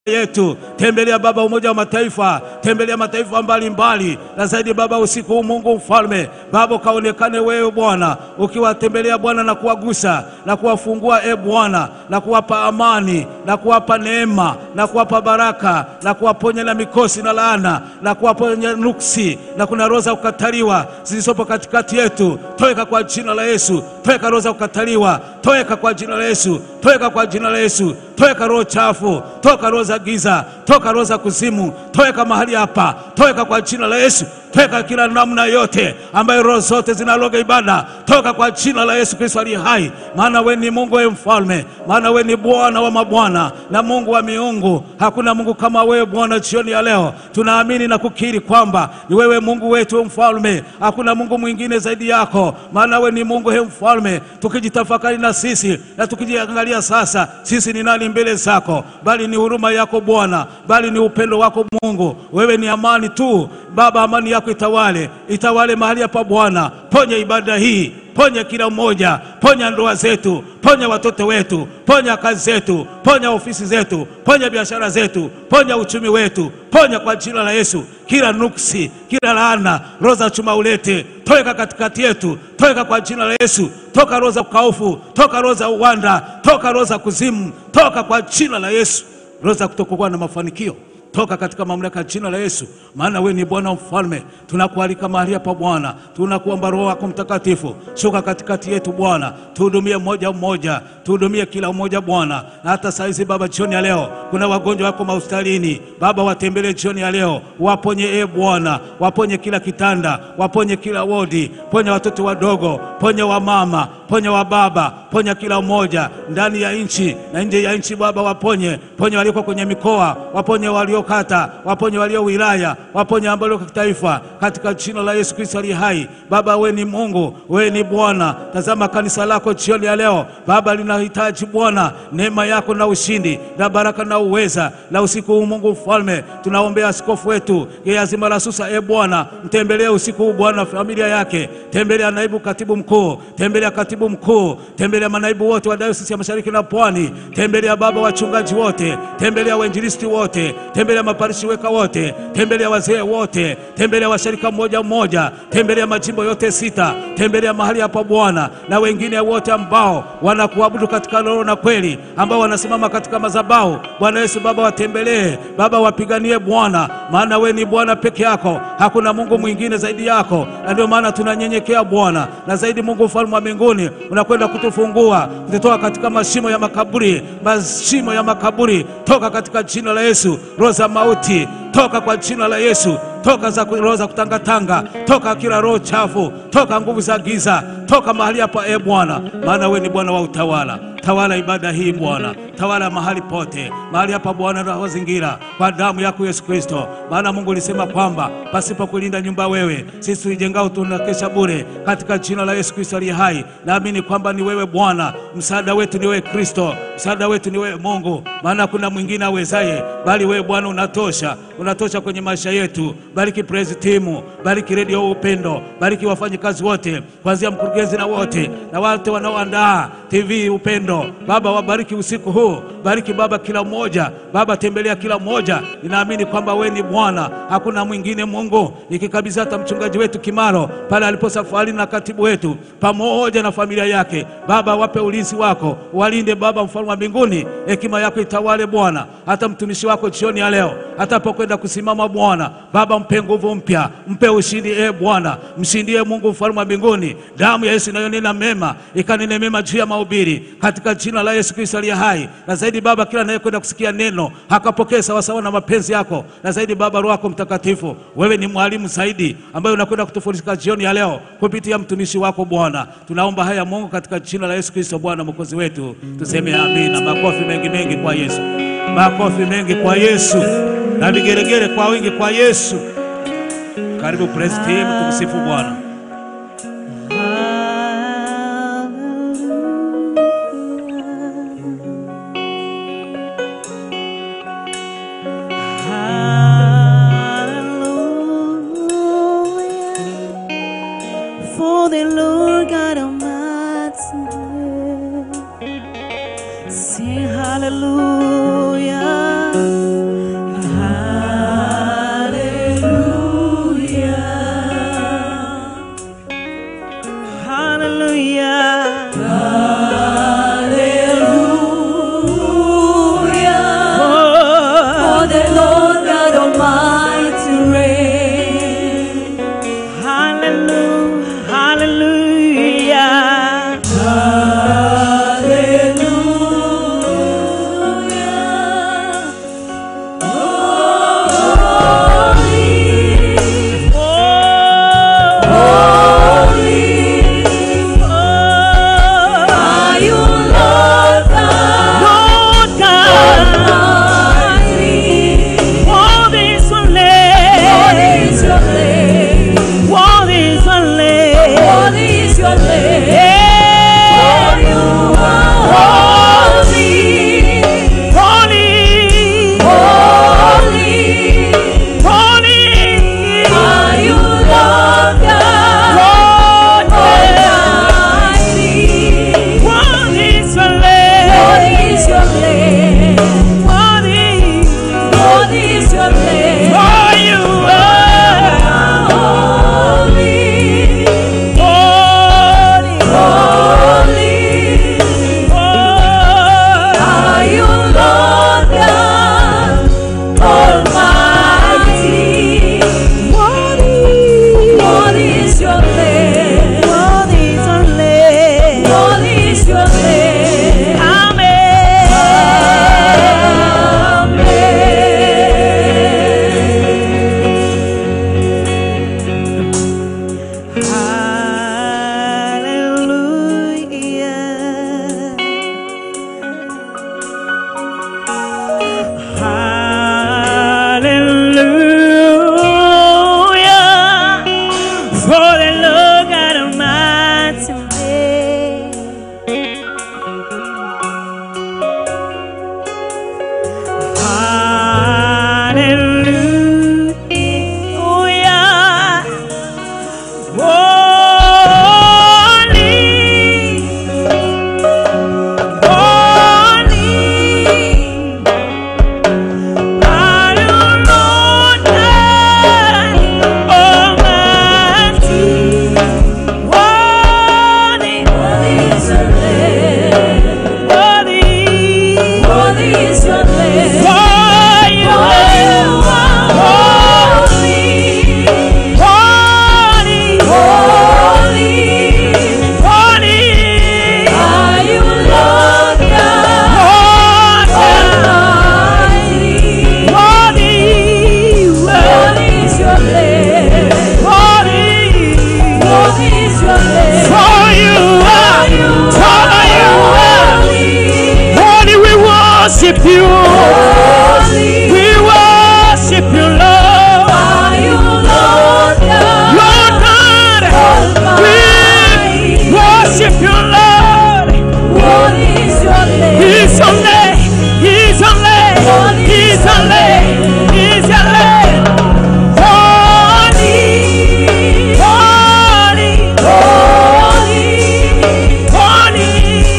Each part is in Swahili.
yetu tembelea Baba Umoja wa Mataifa, tembelea mataifa mbalimbali, na zaidi Baba usiku huu Mungu mfalme, Baba ukaonekane wewe Bwana, ukiwatembelea Bwana na kuwagusa na kuwafungua e Bwana, na kuwapa amani na kuwapa neema na kuwapa baraka na kuwaponya na mikosi na laana na kuwaponya nuksi na kuna roho za kukataliwa zilizopo katikati yetu, toeka kwa jina la Yesu, toeka roho za kukataliwa, toeka kwa jina la Yesu, toeka kwa jina la Yesu, toeka roho chafu, toka roho za giza, toka roho za kuzimu, toeka mahali hapa, toeka kwa jina la Yesu, toeka kila namna yote ambayo roho zote zinaloga ibada, toka kwa jina la Yesu Kristo aliye hai, maana we ni Mungu, we mfalme, maana we ni Bwana wa mabwana na Mungu wa miungu. Hakuna Mungu kama wewe Bwana. Jioni ya leo tunaamini na kukiri kwamba ni wewe Mungu wetu mfalme, hakuna Mungu mwingine zaidi yako, maana we ni Mungu he mfalme. Tukijitafakari na sisi na tukijiangalia sasa, sisi ni nani mbele zako, bali ni huruma yako Bwana, bali ni upendo wako Mungu. Wewe ni amani tu Baba, amani yako itawale, itawale mahali hapa Bwana. Ponya ibada hii, ponya kila mmoja, ponya ndoa zetu, ponya watoto wetu, ponya kazi zetu, ponya ofisi zetu, ponya biashara zetu, ponya uchumi wetu, ponya kwa jina la Yesu kila nuksi, kila laana, roho za chuma ulete, toka katikati yetu, toka kwa jina la Yesu, toka roho za ukaufu, toka roho za uwanda, toka roho za kuzimu, toka kwa jina la Yesu, roho za kutokuwa na mafanikio toka katika mamlaka ya jina la Yesu, maana wewe ni Bwana mfalme. Tunakualika mahali hapa Bwana, tunakuomba Roho wako Mtakatifu, shuka katikati yetu Bwana, tuhudumie mmoja mmoja, tuhudumie kila mmoja Bwana. Na hata saa hizi Baba, jioni ya leo kuna wagonjwa wako mahospitalini Baba, watembelee jioni ya leo, waponye e Bwana, waponye kila kitanda, waponye kila wodi, ponya watoto wadogo, ponya wamama, ponya wa baba, ponya kila mmoja ndani ya nchi na nje ya nchi Baba, waponye, ponya walioko kwenye mikoa, waponye walio kata, waponye walio wilaya, waponye ambao walio kitaifa, katika jina la Yesu Kristo aliye hai. Baba, we ni Mungu, we ni Bwana. Tazama kanisa lako jioni ya leo Baba, linahitaji Bwana neema yako na ushindi na baraka na uweza na usiku huu. Mungu mfalme, tunaombea askofu wetu yeye azima la Susa, e Bwana, mtembelee usiku huu Bwana, familia yake, tembelea naibu katibu mkuu, tembelea katibu mkuu, tembelea manaibu wote wa dayosisi ya mashariki na pwani, tembelea Baba wachungaji wote, tembelea wainjilisti wote tembelea maparishi weka wote, tembelea wazee wote, tembelea washirika mmoja mmoja, tembelea majimbo yote sita, tembelea mahali hapa Bwana, na wengine wote ambao wanakuabudu katika roho na kweli, ambao wanasimama katika madhabahu. Bwana Yesu Baba, watembelee Baba, wapiganie Bwana, maana we ni Bwana peke yako, hakuna Mungu mwingine zaidi yako, na ndio maana tunanyenyekea Bwana, na zaidi Mungu mfalme wa mbinguni, unakwenda kutufungua kututoa katika mashimo ya makaburi, mashimo ya makaburi, toka katika jina la Yesu roho za mauti toka kwa jina la Yesu, toka za roho za kutangatanga, toka kila roho chafu, toka nguvu za giza, toka mahali hapa e Bwana, maana we ni Bwana wa utawala. Tawala ibada hii Bwana, tawala mahali pote, mahali hapa Bwana, na mazingira kwa damu yako Yesu Kristo, maana Mungu ulisema kwamba pasipo kulinda nyumba wewe, sisi tuijengao tunakesha bure. Katika jina la Yesu Kristo aliye hai, naamini kwamba ni wewe Bwana, msaada wetu ni wewe Kristo, msaada wetu ni wewe Mungu, maana kuna mwingine awezaye bali wewe Bwana unatosha, unatosha kwenye maisha yetu. Bariki praise timu, bariki redio Upendo, bariki wafanyikazi wote, kuanzia mkurugenzi na wote na wote wanaoandaa TV Upendo. Baba, wabariki usiku huu, bariki Baba kila mmoja, Baba tembelea kila mmoja. Ninaamini kwamba wewe ni Bwana, hakuna mwingine Mungu. Nikikabidhi hata mchungaji wetu Kimaro pale alipo safari na katibu wetu pamoja na familia yake, Baba wape ulinzi wako, walinde Baba, mfalme wa mbinguni, hekima yako itawale Bwana, hata mtumishi wako jioni ya leo atapokwenda kusimama Bwana, Baba mpe nguvu mpya, mpe ushindi e Bwana, mshindie Mungu mfalme wa mbinguni. Damu ya Yesu inayonena mema ikanene mema juu ya mahubiri katika jina la Yesu Kristo aliye hai. Na zaidi Baba, kila anayekwenda kusikia neno akapokee sawasawa na mapenzi yako, na zaidi Baba, Roho yako Mtakatifu, wewe ni mwalimu zaidi ambaye unakwenda kutufundisha jioni ya leo kupitia mtumishi wako Bwana. Tunaomba haya Mungu katika jina la Yesu Kristo Bwana mwokozi wetu, tuseme amina. Makofi mengi mengi kwa Yesu, makofi mengi kwa Yesu na vigeregere kwa wingi kwa Yesu. Karibu praise team, tumsifu Bwana. Hallelujah. For the Lord God Almighty, sing hallelujah. Hallelujah. Worship you, we worship you, Lord. Lord God, we worship you, Lord. He's your name, He's your name, He's your name, He's your name. Holy, holy, holy,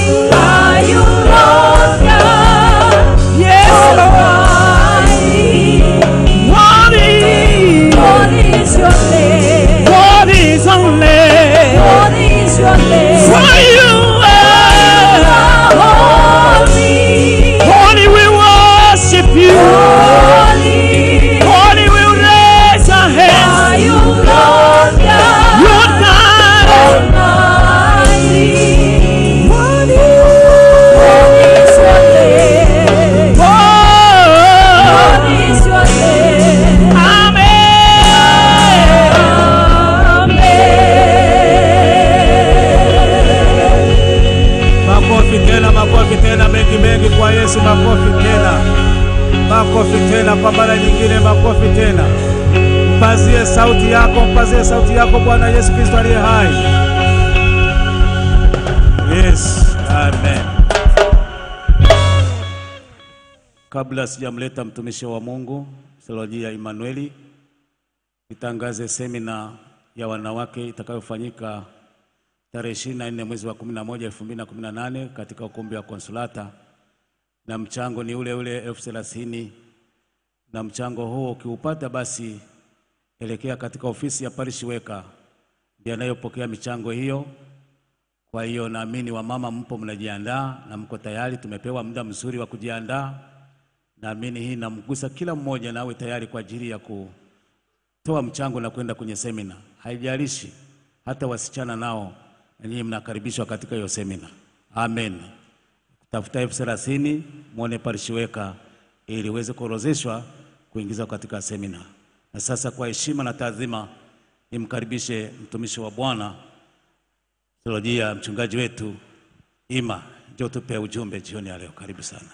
yes, Lord. Holy, holy is your name. For you are holy, we worship you. Holy, we raise our hands. Lord God, oh, amen. Makofi tena, makofi tena, mengi mengi kwa Yesu, makofi tena, makofi tena, kwa mara nyingine, makofi tena. Mpazie sauti yako, mpazie sauti yako Bwana Yesu Kristo aliye hai. Yes, amen. Kabla sijamleta mtumishi wa Mungu Selojia Emanueli, nitangaze semina ya wanawake itakayofanyika tarehe 24 mwezi wa 11 2018 katika ukumbi wa Konsulata, na mchango ni ule ule elfu thelathini na mchango huo ukiupata, basi elekea katika ofisi ya parish weka, ndiye anayopokea michango hiyo. Kwa hiyo naamini wamama mpo mnajiandaa na mko tayari, tumepewa muda mzuri wa kujiandaa. Naamini hii namgusa kila mmoja, nawe tayari kwa ajili ya kutoa mchango na kwenda kwenye semina. Haijalishi hata wasichana nao na nyinyi mnakaribishwa katika hiyo semina. Amen. Tafuta elfu thelathini mwone parish weka ili uweze kuorozeshwa kuingizwa katika semina. Na sasa kwa heshima na taadhima nimkaribishe mtumishi wa Bwana Theolojia, mchungaji wetu Ima, njoo tupe ujumbe jioni ya leo. Karibu sana.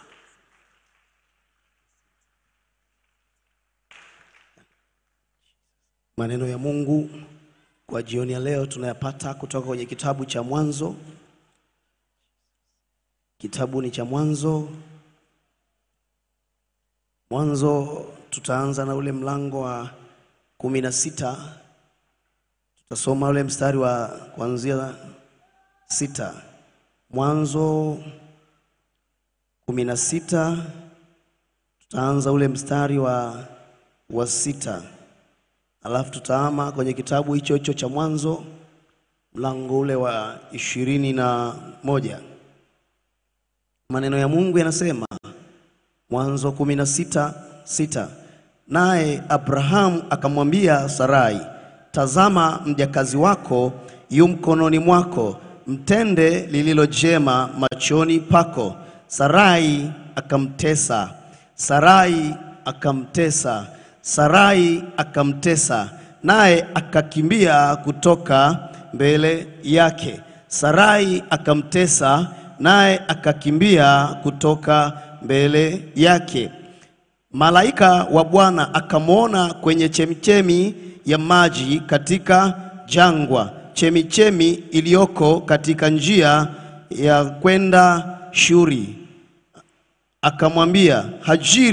Maneno ya Mungu kwa jioni ya leo tunayapata kutoka kwenye kitabu cha Mwanzo. Kitabu ni cha Mwanzo. Mwanzo tutaanza na ule mlango wa kumi na sita. Tutasoma ule mstari wa kuanzia sita. Mwanzo kumi na sita tutaanza ule mstari wa, wa sita alafu tutaama kwenye kitabu hicho hicho cha Mwanzo mlango ule wa ishirini na moja. Maneno ya Mungu yanasema Mwanzo kumi na sita sita naye Abrahamu akamwambia Sarai, tazama mjakazi wako yu mkononi mwako, mtende lililo jema machoni pako. Sarai akamtesa, Sarai akamtesa, Sarai akamtesa, naye akakimbia kutoka mbele yake. Sarai akamtesa, naye akakimbia kutoka mbele yake. Malaika wa Bwana akamwona kwenye chemichemi ya maji katika jangwa, chemichemi iliyoko katika njia ya kwenda Shuri. Akamwambia, Hajiri,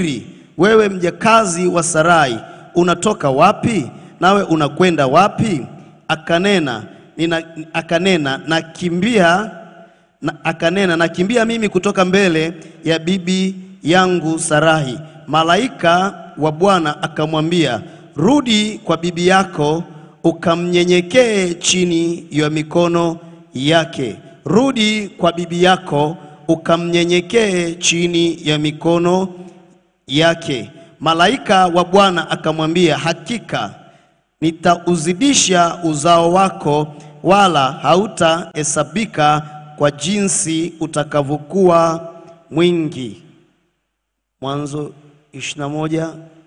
wewe mjakazi wa Sarai, unatoka wapi? Nawe unakwenda wapi? Akanena nina, akanena nakimbia na, akanena nakimbia mimi kutoka mbele ya bibi yangu Sarahi. Malaika wa Bwana akamwambia, rudi kwa bibi yako ukamnyenyekee chini ya mikono yake. Rudi kwa bibi yako ukamnyenyekee chini ya mikono yake. Malaika wa Bwana akamwambia, hakika nitauzidisha uzao wako, wala hautahesabika kwa jinsi utakavyokuwa mwingi. Mwanzo 21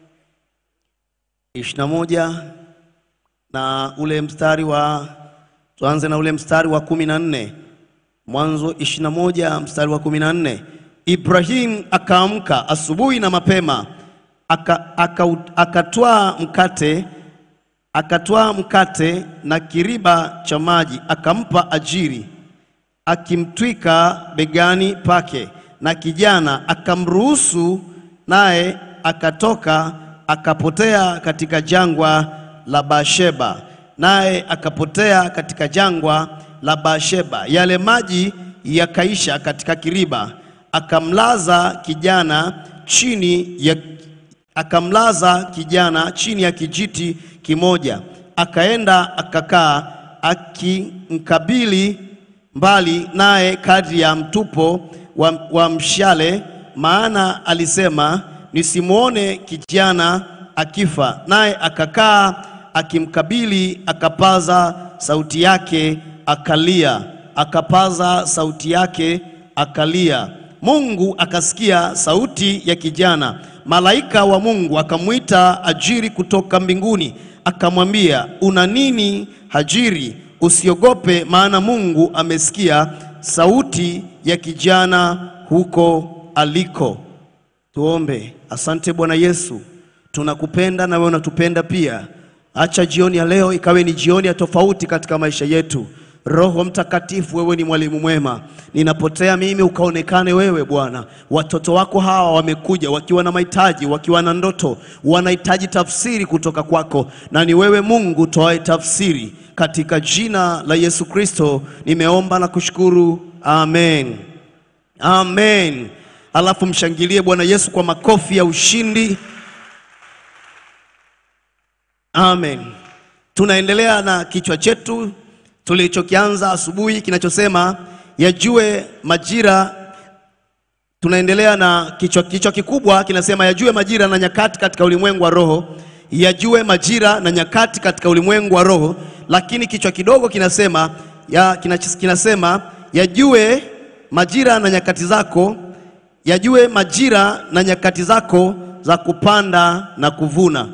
21 na ule mstari wa tuanze na ule mstari wa kumi na nne Mwanzo 21 mstari wa kumi na nne Ibrahim akaamka asubuhi na mapema aka, aka, akatwaa mkate akatwaa mkate na kiriba cha maji akampa Ajiri akimtwika begani pake, na kijana akamruhusu, naye akatoka akapotea katika jangwa la Beersheba, naye akapotea katika jangwa la Beersheba. Yale maji yakaisha katika kiriba, akamlaza kijana chini ya akamlaza kijana chini ya kijiti kimoja, akaenda akakaa akimkabili mbali naye kadri ya mtupo wa, wa mshale, maana alisema nisimwone kijana akifa. Naye akakaa akimkabili, akapaza sauti yake akalia, akapaza sauti yake akalia. Mungu akasikia sauti ya kijana. Malaika wa Mungu akamwita Hajiri kutoka mbinguni, akamwambia, una nini Hajiri? Usiogope, maana Mungu amesikia sauti ya kijana huko aliko. Tuombe. Asante Bwana Yesu, tunakupenda na wewe unatupenda pia. Acha jioni ya leo ikawe ni jioni ya tofauti katika maisha yetu. Roho Mtakatifu, wewe ni mwalimu mwema. Ninapotea mimi, ukaonekane wewe Bwana. Watoto wako hawa wamekuja wakiwa na mahitaji, wakiwa na ndoto, wanahitaji tafsiri kutoka kwako, na ni wewe Mungu toae tafsiri. Katika jina la Yesu Kristo nimeomba na kushukuru, amen, amen. Alafu mshangilie Bwana Yesu kwa makofi ya ushindi. Amen. Tunaendelea na kichwa chetu tulichokianza asubuhi kinachosema yajue majira. Tunaendelea na kichwa, kichwa kikubwa kinasema yajue majira na nyakati katika ulimwengu wa roho, yajue majira na nyakati katika ulimwengu wa roho. Lakini kichwa kidogo kinasema ya, kinach- kinasema yajue majira na nyakati zako, yajue majira na nyakati zako za kupanda na kuvuna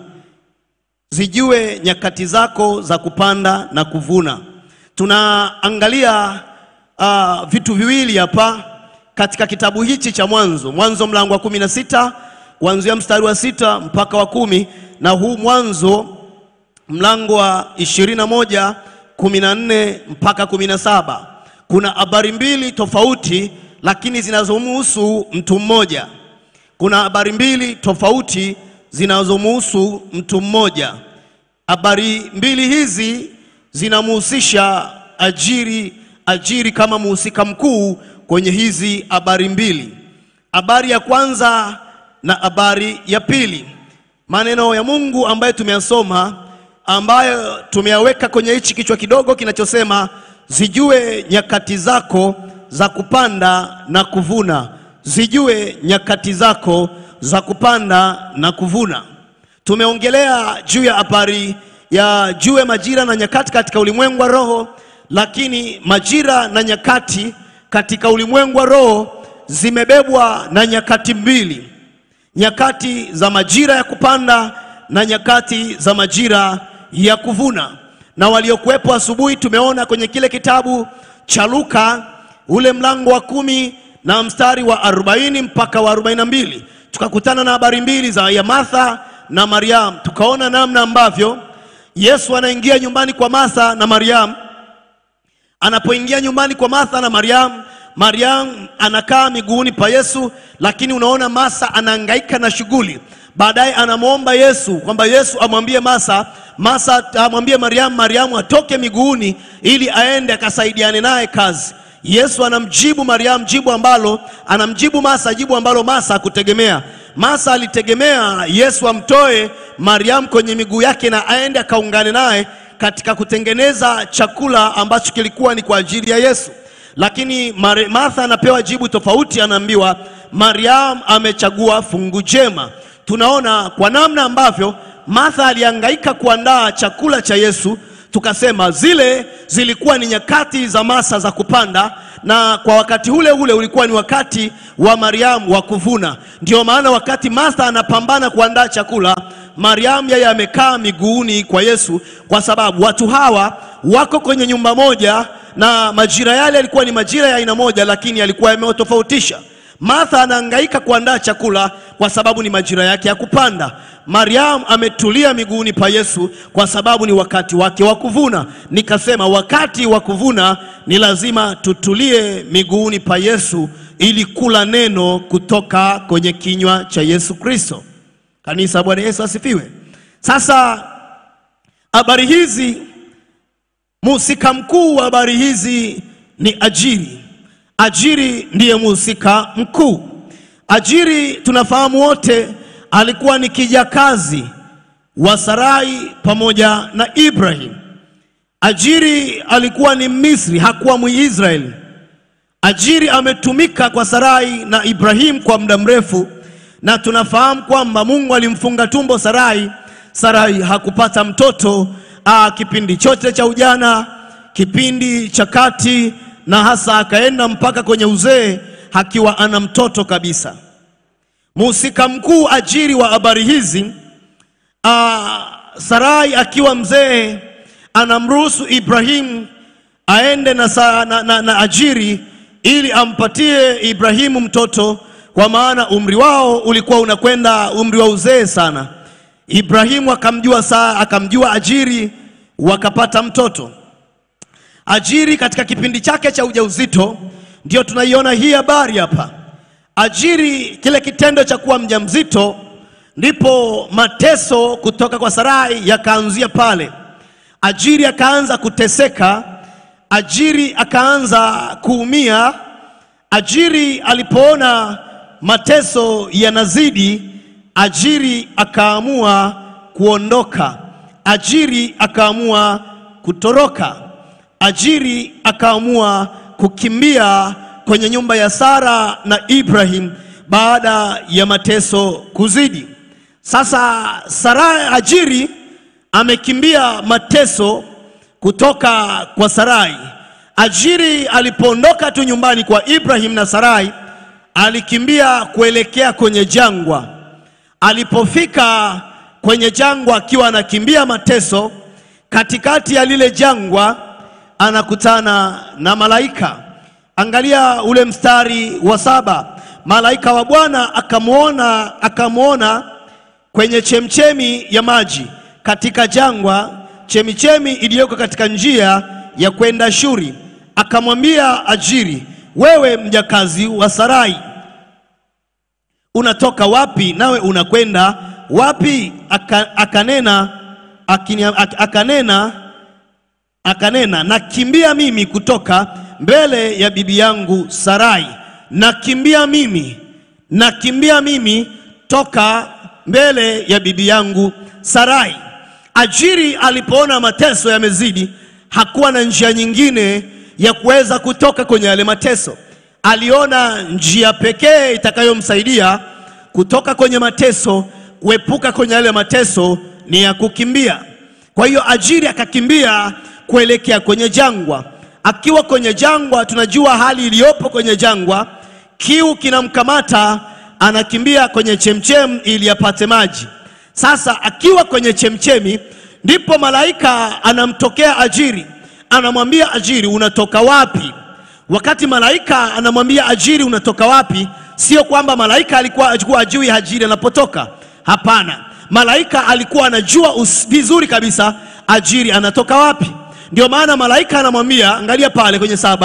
zijue nyakati zako za kupanda na kuvuna. Tunaangalia uh, vitu viwili hapa katika kitabu hichi cha Mwanzo, Mwanzo mlango wa kumi na sita kuanzia mstari wa sita mpaka wa kumi na huu Mwanzo mlango wa ishirini na moja kumi na nne mpaka kumi na saba kuna habari mbili tofauti, lakini zinazomhusu mtu mmoja. Kuna habari mbili tofauti zinazomhusu mtu mmoja. Habari mbili hizi zinamhusisha Ajiri, Ajiri kama mhusika mkuu kwenye hizi habari mbili. Habari ya kwanza na habari ya pili, maneno ya Mungu ambayo tumeyasoma, ambayo tumeyaweka kwenye hichi kichwa kidogo kinachosema zijue nyakati zako za kupanda na kuvuna, zijue nyakati zako za kupanda na kuvuna. Tumeongelea juu ya habari ya jue majira na nyakati katika ulimwengu wa roho, lakini majira na nyakati katika ulimwengu wa roho zimebebwa na nyakati mbili, nyakati za majira ya kupanda na nyakati za majira ya kuvuna. Na waliokuwepo asubuhi, tumeona kwenye kile kitabu cha Luka ule mlango wa kumi na mstari wa 40 mpaka wa 42 tukakutana na habari mbili za ya Martha na Mariam, tukaona namna ambavyo Yesu anaingia nyumbani kwa Martha na Mariam. Anapoingia nyumbani kwa Martha na Mariam, Mariam anakaa miguuni pa Yesu, lakini unaona Masa anahangaika na shughuli. Baadaye anamwomba Yesu kwamba Yesu amwambie Masa, Masa amwambie Mariamu, Mariamu atoke miguuni ili aende akasaidiane naye kazi. Yesu anamjibu Mariamu jibu ambalo anamjibu Masa jibu ambalo Masa hakutegemea. Masa alitegemea Yesu amtoe Mariamu kwenye miguu yake na aende akaungane naye katika kutengeneza chakula ambacho kilikuwa ni kwa ajili ya Yesu. Lakini Mari- Martha anapewa jibu tofauti, anaambiwa Mariam amechagua fungu jema. Tunaona kwa namna ambavyo Martha alihangaika kuandaa chakula cha Yesu, tukasema zile zilikuwa ni nyakati za masa za kupanda, na kwa wakati ule ule ulikuwa ni wakati wa Mariamu wa kuvuna. Ndio maana wakati Martha anapambana kuandaa chakula, Mariamu yeye amekaa miguuni kwa Yesu, kwa sababu watu hawa wako kwenye nyumba moja na majira yale yalikuwa ni majira ya aina moja, lakini yalikuwa yametofautisha. Martha anahangaika kuandaa chakula kwa sababu ni majira yake ya kupanda. Mariam ametulia miguuni pa Yesu kwa sababu ni wakati wake wa kuvuna. Nikasema wakati wa kuvuna ni lazima tutulie miguuni pa Yesu ili kula neno kutoka kwenye kinywa cha Yesu Kristo. Kanisa, Bwana Yesu asifiwe. Sasa habari hizi, mhusika mkuu wa habari hizi ni Ajiri. Ajiri ndiye mhusika mkuu. Ajiri tunafahamu wote alikuwa ni kijakazi wa Sarai pamoja na Ibrahim. Ajiri alikuwa ni Misri, hakuwa Mwisraeli. Ajiri ametumika kwa Sarai na Ibrahim kwa muda mrefu, na tunafahamu kwamba Mungu alimfunga tumbo Sarai. Sarai hakupata mtoto aa, kipindi chote cha ujana, kipindi cha kati, na hasa akaenda mpaka kwenye uzee akiwa ana mtoto kabisa. Mhusika mkuu Ajiri wa habari hizi aa, Sarai akiwa mzee anamruhusu Ibrahimu aende na, sa, na, na, na Ajiri ili ampatie Ibrahimu mtoto, kwa maana umri wao ulikuwa unakwenda umri wa uzee sana. Ibrahimu akamjua saa, akamjua Ajiri, wakapata mtoto. Ajiri katika kipindi chake cha ujauzito, ndio tunaiona hii habari hapa. Ajiri, kile kitendo cha kuwa mjamzito, ndipo mateso kutoka kwa Sarai yakaanzia pale. Ajiri akaanza kuteseka, Ajiri akaanza kuumia. Ajiri alipoona mateso yanazidi, Ajiri akaamua kuondoka. Ajiri akaamua kutoroka. Ajiri akaamua kukimbia kwenye nyumba ya Sara na Ibrahim baada ya mateso kuzidi. Sasa Sara, Ajiri amekimbia mateso kutoka kwa Sarai. Ajiri alipoondoka tu nyumbani kwa Ibrahim na Sarai, alikimbia kuelekea kwenye jangwa. Alipofika kwenye jangwa akiwa anakimbia mateso, katikati ya lile jangwa anakutana na malaika. Angalia ule mstari wa saba. Malaika wa Bwana akamwona akamwona kwenye chemchemi ya maji katika jangwa, chemichemi iliyoko katika njia ya kwenda Shuri. Akamwambia Ajiri, wewe mjakazi wa Sarai, unatoka wapi nawe unakwenda wapi? Aka, akanena akini, ak, akanena akanena nakimbia mimi kutoka mbele ya bibi yangu Sarai, nakimbia mimi, nakimbia mimi toka mbele ya bibi yangu Sarai. Ajiri alipoona mateso yamezidi, hakuwa na njia nyingine ya kuweza kutoka kwenye yale mateso. Aliona njia pekee itakayomsaidia kutoka kwenye mateso, kuepuka kwenye yale mateso ni ya kukimbia. Kwa hiyo Ajiri akakimbia kuelekea kwenye jangwa. Akiwa kwenye jangwa, tunajua hali iliyopo kwenye jangwa, kiu kinamkamata, anakimbia kwenye chemchem ili apate maji. Sasa akiwa kwenye chemchemi, ndipo malaika anamtokea Ajiri, anamwambia Ajiri, unatoka wapi? Wakati malaika anamwambia Ajiri, unatoka wapi, sio kwamba malaika alikuwa alikuwa ajui Ajiri anapotoka. Hapana, malaika alikuwa anajua us- vizuri kabisa Ajiri anatoka wapi. Ndio maana malaika anamwambia, angalia pale kwenye saba,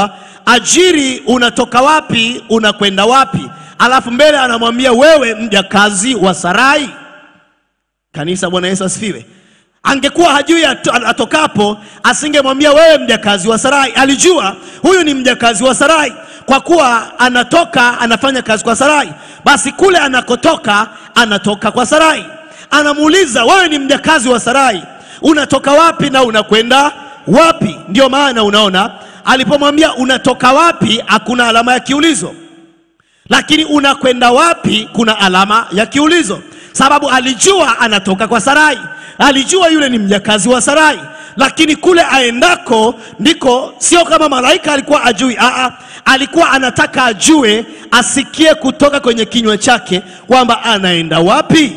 ajiri, unatoka wapi, unakwenda wapi? Alafu mbele anamwambia wewe mjakazi wa Sarai. Kanisa, Bwana Yesu asifiwe. Angekuwa hajui ato- atokapo, asingemwambia wewe mjakazi wa Sarai. Alijua huyu ni mjakazi wa Sarai, kwa kuwa anatoka anafanya kazi kwa Sarai, basi kule anakotoka anatoka kwa Sarai. Anamuuliza, wewe ni mjakazi wa Sarai, unatoka wapi na unakwenda wapi? Ndio maana unaona alipomwambia unatoka wapi, hakuna alama ya kiulizo lakini unakwenda wapi kuna alama ya kiulizo, sababu alijua anatoka kwa Sarai, alijua yule ni mjakazi wa Sarai, lakini kule aendako ndiko, sio kama malaika alikuwa ajui. Aa, alikuwa anataka ajue, asikie kutoka kwenye kinywa chake kwamba anaenda wapi.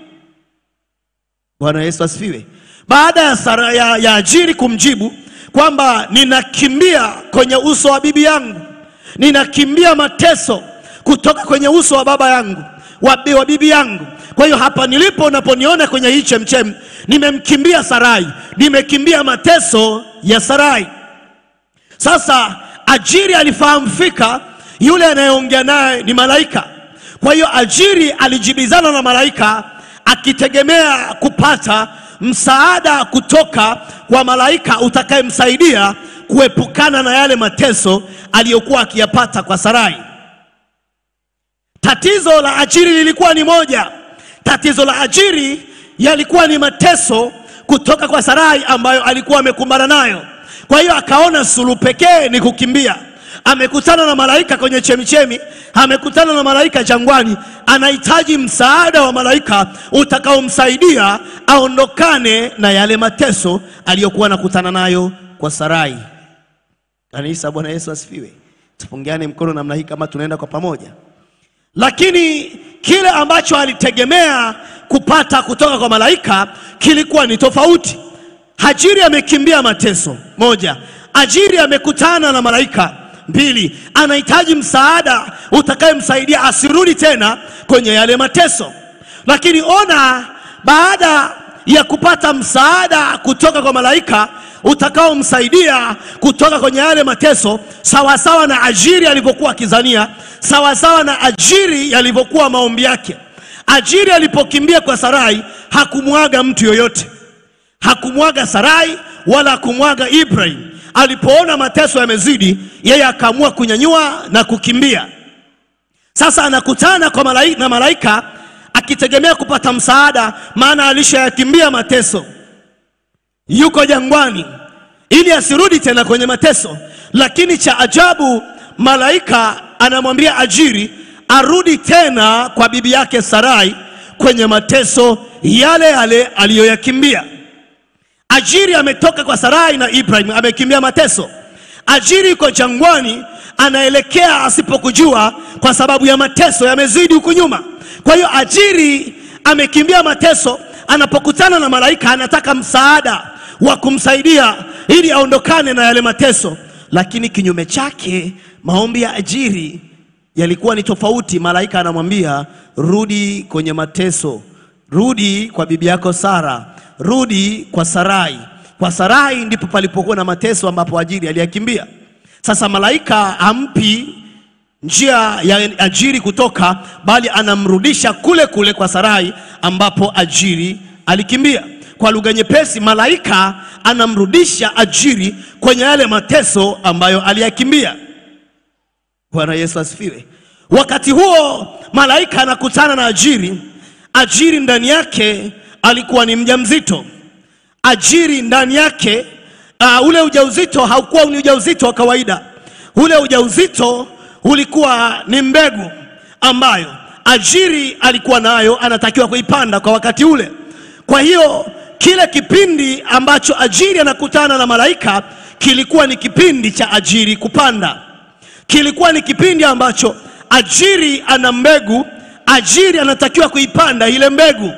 Bwana Yesu asifiwe. Baada ya, Sara, ya, ya Ajiri kumjibu kwamba ninakimbia kwenye uso wa bibi yangu, ninakimbia mateso kutoka kwenye uso wa baba yangu wa, bi- wa bibi yangu. Kwa hiyo hapa nilipo, unaponiona kwenye hii chemchem, nimemkimbia Sarai, nimekimbia mateso ya Sarai. Sasa Ajiri alifahamu fika yule anayeongea naye ni malaika. Kwa hiyo Ajiri alijibizana na malaika akitegemea kupata msaada kutoka kwa malaika utakayemsaidia kuepukana na yale mateso aliyokuwa akiyapata kwa Sarai. Tatizo la Ajiri lilikuwa ni moja. Tatizo la Ajiri yalikuwa ni mateso kutoka kwa Sarai ambayo alikuwa amekumbana nayo. Kwa hiyo akaona suluhu pekee ni kukimbia. Amekutana na malaika kwenye chemichemi, amekutana na malaika jangwani, anahitaji msaada wa malaika utakaomsaidia aondokane na yale mateso aliyokuwa anakutana nayo kwa Sarai. Kanisa, Bwana Yesu asifiwe. Tupungiane mkono namna hii kama tunaenda kwa pamoja lakini kile ambacho alitegemea kupata kutoka kwa malaika kilikuwa ni tofauti. Hajiri amekimbia mateso, moja. Ajiri amekutana na malaika, mbili. Anahitaji msaada utakayemsaidia asirudi tena kwenye yale mateso. Lakini ona, baada ya kupata msaada kutoka kwa malaika utakaomsaidia kutoka kwenye yale mateso, sawasawa na Ajiri alivyokuwa akizania, sawasawa na Ajiri yalivyokuwa maombi yake. Ajiri alipokimbia kwa Sarai hakumwaga mtu yoyote, hakumwaga Sarai wala hakumwaga Ibrahim. Alipoona mateso yamezidi, yeye akaamua kunyanyua na kukimbia. Sasa anakutana kwa malaika, na malaika akitegemea kupata msaada, maana alishayakimbia mateso yuko jangwani ili asirudi tena kwenye mateso. Lakini cha ajabu, malaika anamwambia Ajiri arudi tena kwa bibi yake Sarai kwenye mateso yale yale aliyoyakimbia. Ajiri ametoka kwa Sarai na Ibrahim, amekimbia mateso. Ajiri yuko jangwani, anaelekea asipokujua, kwa sababu ya mateso yamezidi huku nyuma. Kwa hiyo Ajiri amekimbia mateso, anapokutana na malaika anataka msaada wa kumsaidia ili aondokane na yale mateso, lakini kinyume chake, maombi ya Ajiri yalikuwa ni tofauti. Malaika anamwambia rudi kwenye mateso, rudi kwa bibi yako Sara, rudi kwa Sarai. Kwa Sarai ndipo palipokuwa na mateso ambapo Ajiri aliyakimbia. Sasa malaika hampi njia ya Ajiri kutoka, bali anamrudisha kule kule kwa Sarai ambapo Ajiri alikimbia. Kwa lugha nyepesi, malaika anamrudisha Ajiri kwenye yale mateso ambayo aliyakimbia. Bwana Yesu asifiwe. Wakati huo malaika anakutana na Ajiri. Ajiri ndani yake alikuwa ni mjamzito. Ajiri ndani yake uh, ule ujauzito haukuwa ni ujauzito wa kawaida. Ule ujauzito ulikuwa ni mbegu ambayo Ajiri alikuwa nayo, anatakiwa kuipanda kwa wakati ule. Kwa hiyo kile kipindi ambacho Ajiri anakutana na malaika kilikuwa ni kipindi cha Ajiri kupanda, kilikuwa ni kipindi ambacho Ajiri ana mbegu, Ajiri anatakiwa kuipanda ile mbegu.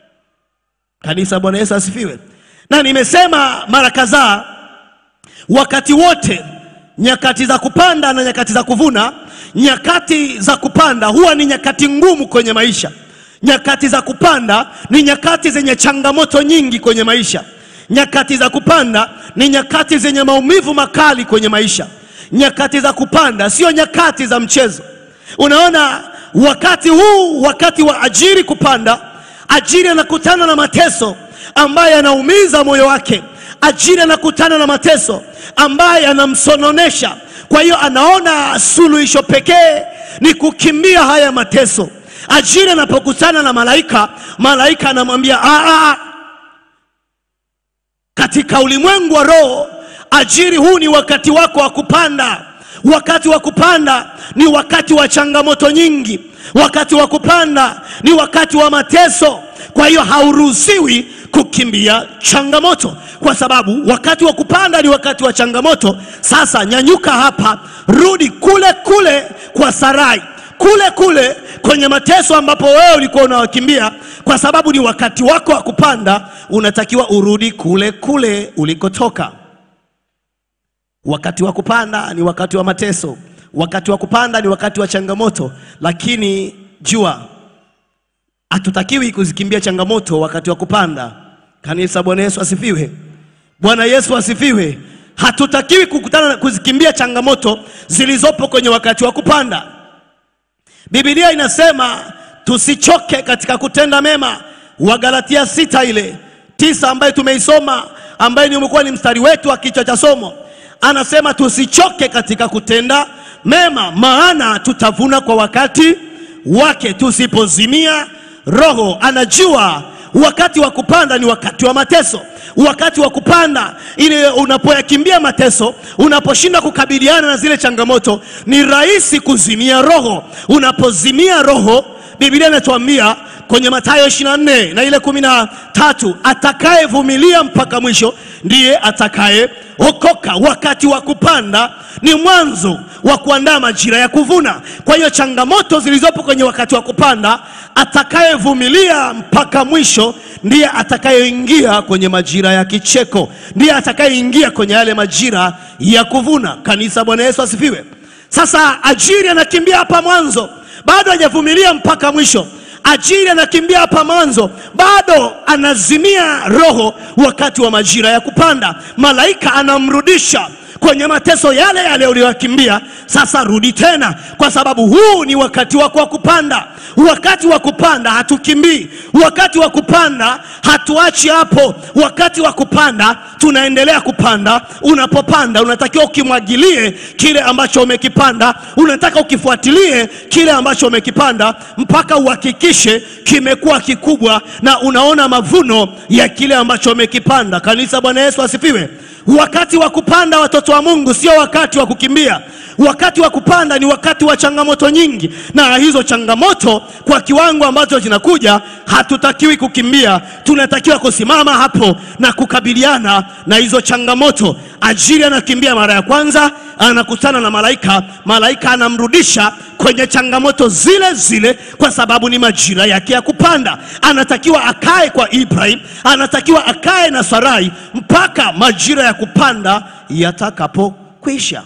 Kanisa, Bwana Yesu asifiwe. Na nimesema mara kadhaa, wakati wote, nyakati za kupanda na nyakati za kuvuna, nyakati za kupanda huwa ni nyakati ngumu kwenye maisha. Nyakati za kupanda ni nyakati zenye changamoto nyingi kwenye maisha. Nyakati za kupanda ni nyakati zenye maumivu makali kwenye maisha. nyakati za kupanda, sio nyakati za mchezo. Unaona, wakati huu, wakati wa Ajiri kupanda, Ajiri anakutana na mateso ambaye anaumiza moyo wake. Ajiri anakutana na mateso ambaye anamsononesha. Kwa hiyo anaona suluhisho pekee ni kukimbia haya mateso. Ajiri anapokutana na malaika, malaika anamwambia "Ah, ah, katika ulimwengu wa roho, Ajiri, huu ni wakati wako wa kupanda. Wakati wa kupanda ni wakati wa changamoto nyingi. Wakati wa kupanda ni wakati wa mateso. Kwa hiyo hauruhusiwi kukimbia changamoto, kwa sababu wakati wa kupanda ni wakati wa changamoto. Sasa nyanyuka hapa, rudi kule kule kwa Sarai, kule kule kwenye mateso ambapo wewe ulikuwa unawakimbia, kwa sababu ni wakati wako wa kupanda. Unatakiwa urudi kule kule ulikotoka. Wakati wa kupanda ni wakati wa mateso, wakati wa kupanda ni wakati wa changamoto, lakini jua hatutakiwi kuzikimbia changamoto wakati wa kupanda. Kanisa, Bwana Yesu asifiwe! Bwana Yesu asifiwe! Hatutakiwi kukutana kuzikimbia changamoto zilizopo kwenye wakati wa kupanda. Biblia inasema tusichoke katika kutenda mema, Wagalatia sita ile tisa ambayo tumeisoma, ambayo ni umekuwa ni mstari wetu wa kichwa cha somo, anasema tusichoke katika kutenda mema, maana tutavuna kwa wakati wake tusipozimia roho. Anajua wakati wa kupanda ni wakati wa mateso. Wakati wa kupanda ile, unapoyakimbia mateso, unaposhinda kukabiliana na zile changamoto, ni rahisi kuzimia roho. Unapozimia roho, Biblia inatuambia kwenye Mathayo 24 na ile kumi na tatu, atakayevumilia mpaka mwisho ndiye atakayeokoka. Wakati wa kupanda ni mwanzo wa kuandaa majira ya kuvuna. Kwa hiyo changamoto zilizopo kwenye wakati wa kupanda, atakayevumilia mpaka mwisho ndiye atakayeingia kwenye majira ya kicheko, ndiye atakayeingia kwenye yale majira ya kuvuna. Kanisa, Bwana Yesu asifiwe. Sasa Ajiri anakimbia hapa mwanzo, bado hajavumilia mpaka mwisho. Ajiri anakimbia hapa mwanzo, bado anazimia roho wakati wa majira ya kupanda. Malaika anamrudisha kwenye mateso yale yale uliyokimbia. Sasa rudi tena, kwa sababu huu ni wakati wako wa kupanda. Wakati wa kupanda hatukimbii, wakati wa kupanda hatuachi hapo. Wakati wa kupanda tunaendelea kupanda. Unapopanda unatakiwa ukimwagilie kile ambacho umekipanda, unataka ukifuatilie kile ambacho umekipanda mpaka uhakikishe kimekuwa kikubwa na unaona mavuno ya kile ambacho umekipanda. Kanisa, Bwana Yesu asifiwe. Wakati wa kupanda, watoto wa Mungu, sio wakati wa kukimbia. Wakati wa kupanda ni wakati wa changamoto nyingi, na hizo changamoto kwa kiwango ambacho zinakuja, hatutakiwi kukimbia, tunatakiwa kusimama hapo na kukabiliana na hizo changamoto. Ajiri anakimbia mara ya kwanza, anakutana na malaika, malaika anamrudisha kwenye changamoto zile zile, kwa sababu ni majira yake ya kupanda. Anatakiwa akae kwa Ibrahim, anatakiwa akae na Sarai mpaka majira ya kupanda yatakapokwisha.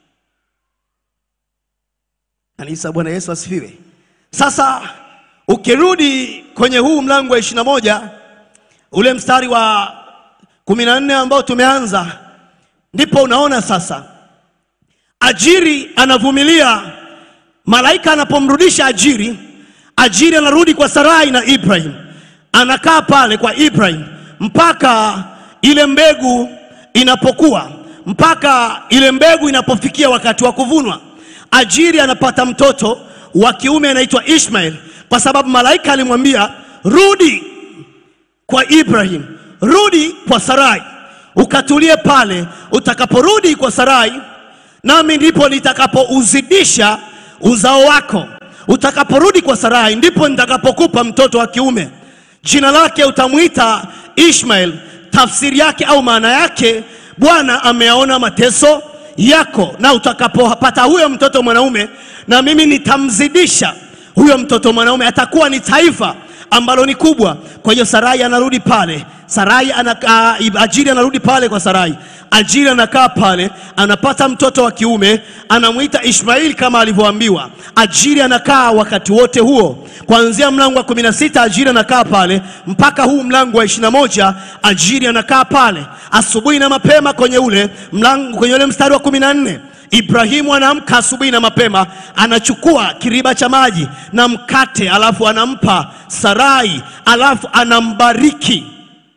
Kanisa, Bwana Yesu asifiwe. Sasa ukirudi kwenye huu mlango wa ishirini na moja ule mstari wa kumi na nne ambao tumeanza, ndipo unaona sasa Ajiri anavumilia malaika anapomrudisha Ajiri. Ajiri anarudi kwa Sarai na Ibrahim, anakaa pale kwa Ibrahim mpaka ile mbegu inapokuwa, mpaka ile mbegu inapofikia wakati wa kuvunwa. Ajiri anapata mtoto wa kiume anaitwa Ishmael, kwa sababu malaika alimwambia rudi kwa Ibrahim, rudi kwa Sarai, ukatulie pale. Utakaporudi kwa Sarai, nami ndipo nitakapouzidisha uzao wako. Utakaporudi kwa Sarai, ndipo nitakapokupa mtoto wa kiume, jina lake utamwita Ishmael. Tafsiri yake au maana yake, Bwana ameyaona mateso yako, na utakapopata huyo mtoto mwanaume, na mimi nitamzidisha huyo mtoto mwanaume, atakuwa ni taifa ambalo ni kubwa. Kwa hiyo Sarai anarudi pale, Sarai anakaa, Ajiri anarudi pale kwa Sarai. Ajiri anakaa pale, anapata mtoto wa kiume, anamwita Ishmaeli kama alivyoambiwa. Ajiri anakaa wakati wote huo, kuanzia mlango wa kumi na sita Ajiri anakaa pale mpaka huu mlango wa ishirini na moja Ajiri anakaa pale asubuhi na mapema kwenye ule mlango, kwenye ule mstari wa kumi na nne Ibrahimu anaamka asubuhi na mapema, anachukua kiriba cha maji na mkate, alafu anampa Sarai, alafu anambariki.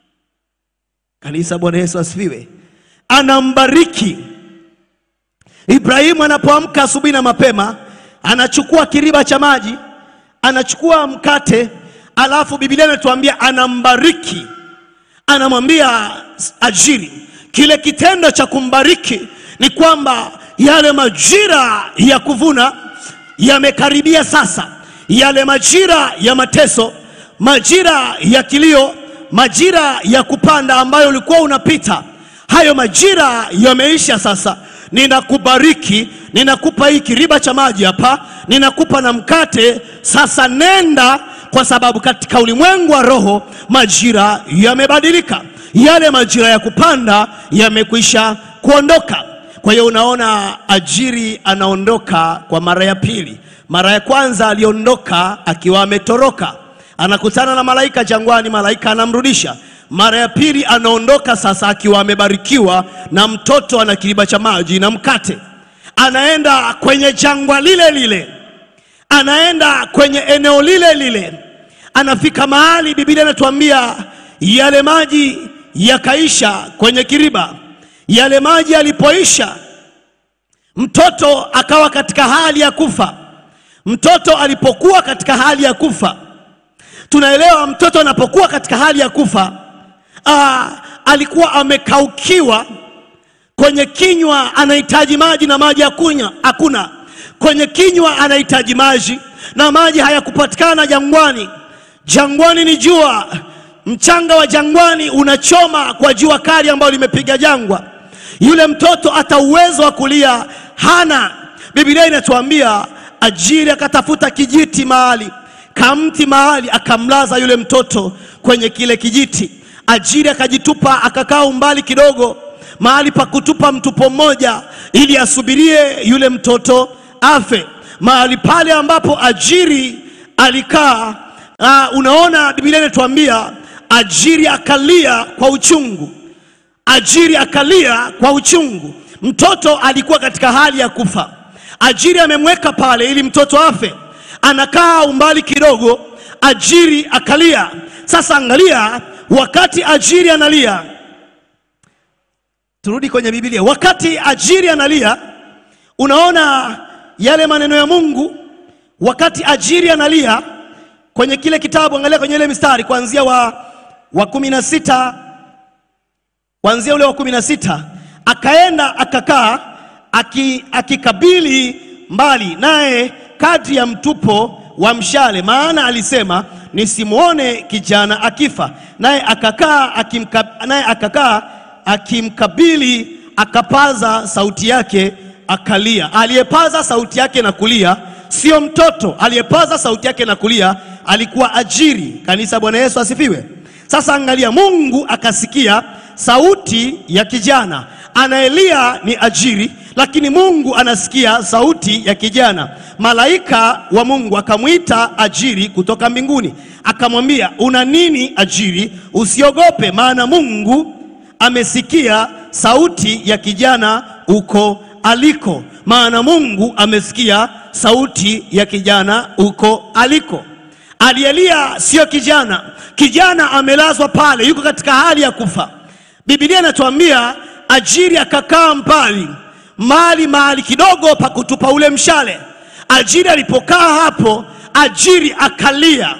Kanisa, Bwana Yesu asifiwe. Anambariki. Ibrahimu anapoamka asubuhi na mapema, anachukua kiriba cha maji, anachukua mkate, alafu Biblia inatuambia anambariki, anamwambia ajiri. Kile kitendo cha kumbariki ni kwamba yale majira ya kuvuna yamekaribia sasa, yale majira ya mateso, majira ya kilio, majira ya kupanda ambayo ulikuwa unapita, hayo majira yameisha sasa. Ninakubariki, ninakupa hii kiriba cha maji hapa, ninakupa na mkate. Sasa nenda, kwa sababu katika ulimwengu wa roho majira yamebadilika, yale majira ya kupanda yamekwisha kuondoka. Kwa hiyo unaona, ajiri anaondoka kwa mara ya pili. Mara ya kwanza aliondoka akiwa ametoroka, anakutana na malaika jangwani, malaika anamrudisha. Mara ya pili anaondoka sasa akiwa amebarikiwa na mtoto ana kiriba cha maji na mkate, anaenda kwenye jangwa lile lile, anaenda kwenye eneo lile lile, anafika mahali Biblia inatuambia yale maji yakaisha kwenye kiriba. Yale maji yalipoisha, mtoto akawa katika hali ya kufa. Mtoto alipokuwa katika hali ya kufa, tunaelewa mtoto anapokuwa katika hali ya kufa aa, alikuwa amekaukiwa kwenye kinywa, anahitaji maji na maji hakunya hakuna. Kwenye kinywa anahitaji maji na maji hayakupatikana jangwani. Jangwani ni jua, mchanga wa jangwani unachoma kwa jua kali ambalo limepiga jangwa. Yule mtoto hata uwezo wa kulia hana. Biblia inatuambia ajiri akatafuta kijiti mahali kamti mahali akamlaza yule mtoto kwenye kile kijiti. Ajiri akajitupa akakaa umbali kidogo mahali pa kutupa mtupo mmoja ili asubirie yule mtoto afe. Mahali pale ambapo ajiri alikaa, uh, unaona Biblia inatuambia ajiri akalia kwa uchungu. Ajiri akalia kwa uchungu. Mtoto alikuwa katika hali ya kufa. Ajiri amemweka pale ili mtoto afe, anakaa umbali kidogo, ajiri akalia. Sasa angalia, wakati ajiri analia, turudi kwenye Biblia. Wakati ajiri analia, unaona yale maneno ya Mungu. Wakati ajiri analia kwenye kile kitabu, angalia kwenye ile mistari kuanzia wa, wa kumi na sita kuanzia ule wa kumi na sita akaenda akakaa aki- akikabili mbali naye kadri ya mtupo wa mshale, maana alisema nisimwone kijana akifa. Naye akakaa akimka, naye akakaa akimkabili, akapaza sauti yake akalia. Aliyepaza sauti yake na kulia sio mtoto, aliyepaza sauti yake na kulia alikuwa ajiri. Kanisa, Bwana Yesu asifiwe. Sasa angalia, Mungu akasikia sauti ya kijana anaelia ni ajiri, lakini Mungu anasikia sauti ya kijana. Malaika wa Mungu akamwita ajiri kutoka mbinguni, akamwambia una nini ajiri? Usiogope, maana Mungu amesikia sauti ya kijana uko aliko. Maana Mungu amesikia sauti ya kijana uko aliko. Aliyelia sio kijana, kijana amelazwa pale, yuko katika hali ya kufa. Biblia inatuambia ajiri akakaa mbali mali mahali kidogo pa kutupa ule mshale. Ajiri alipokaa hapo, ajiri akalia,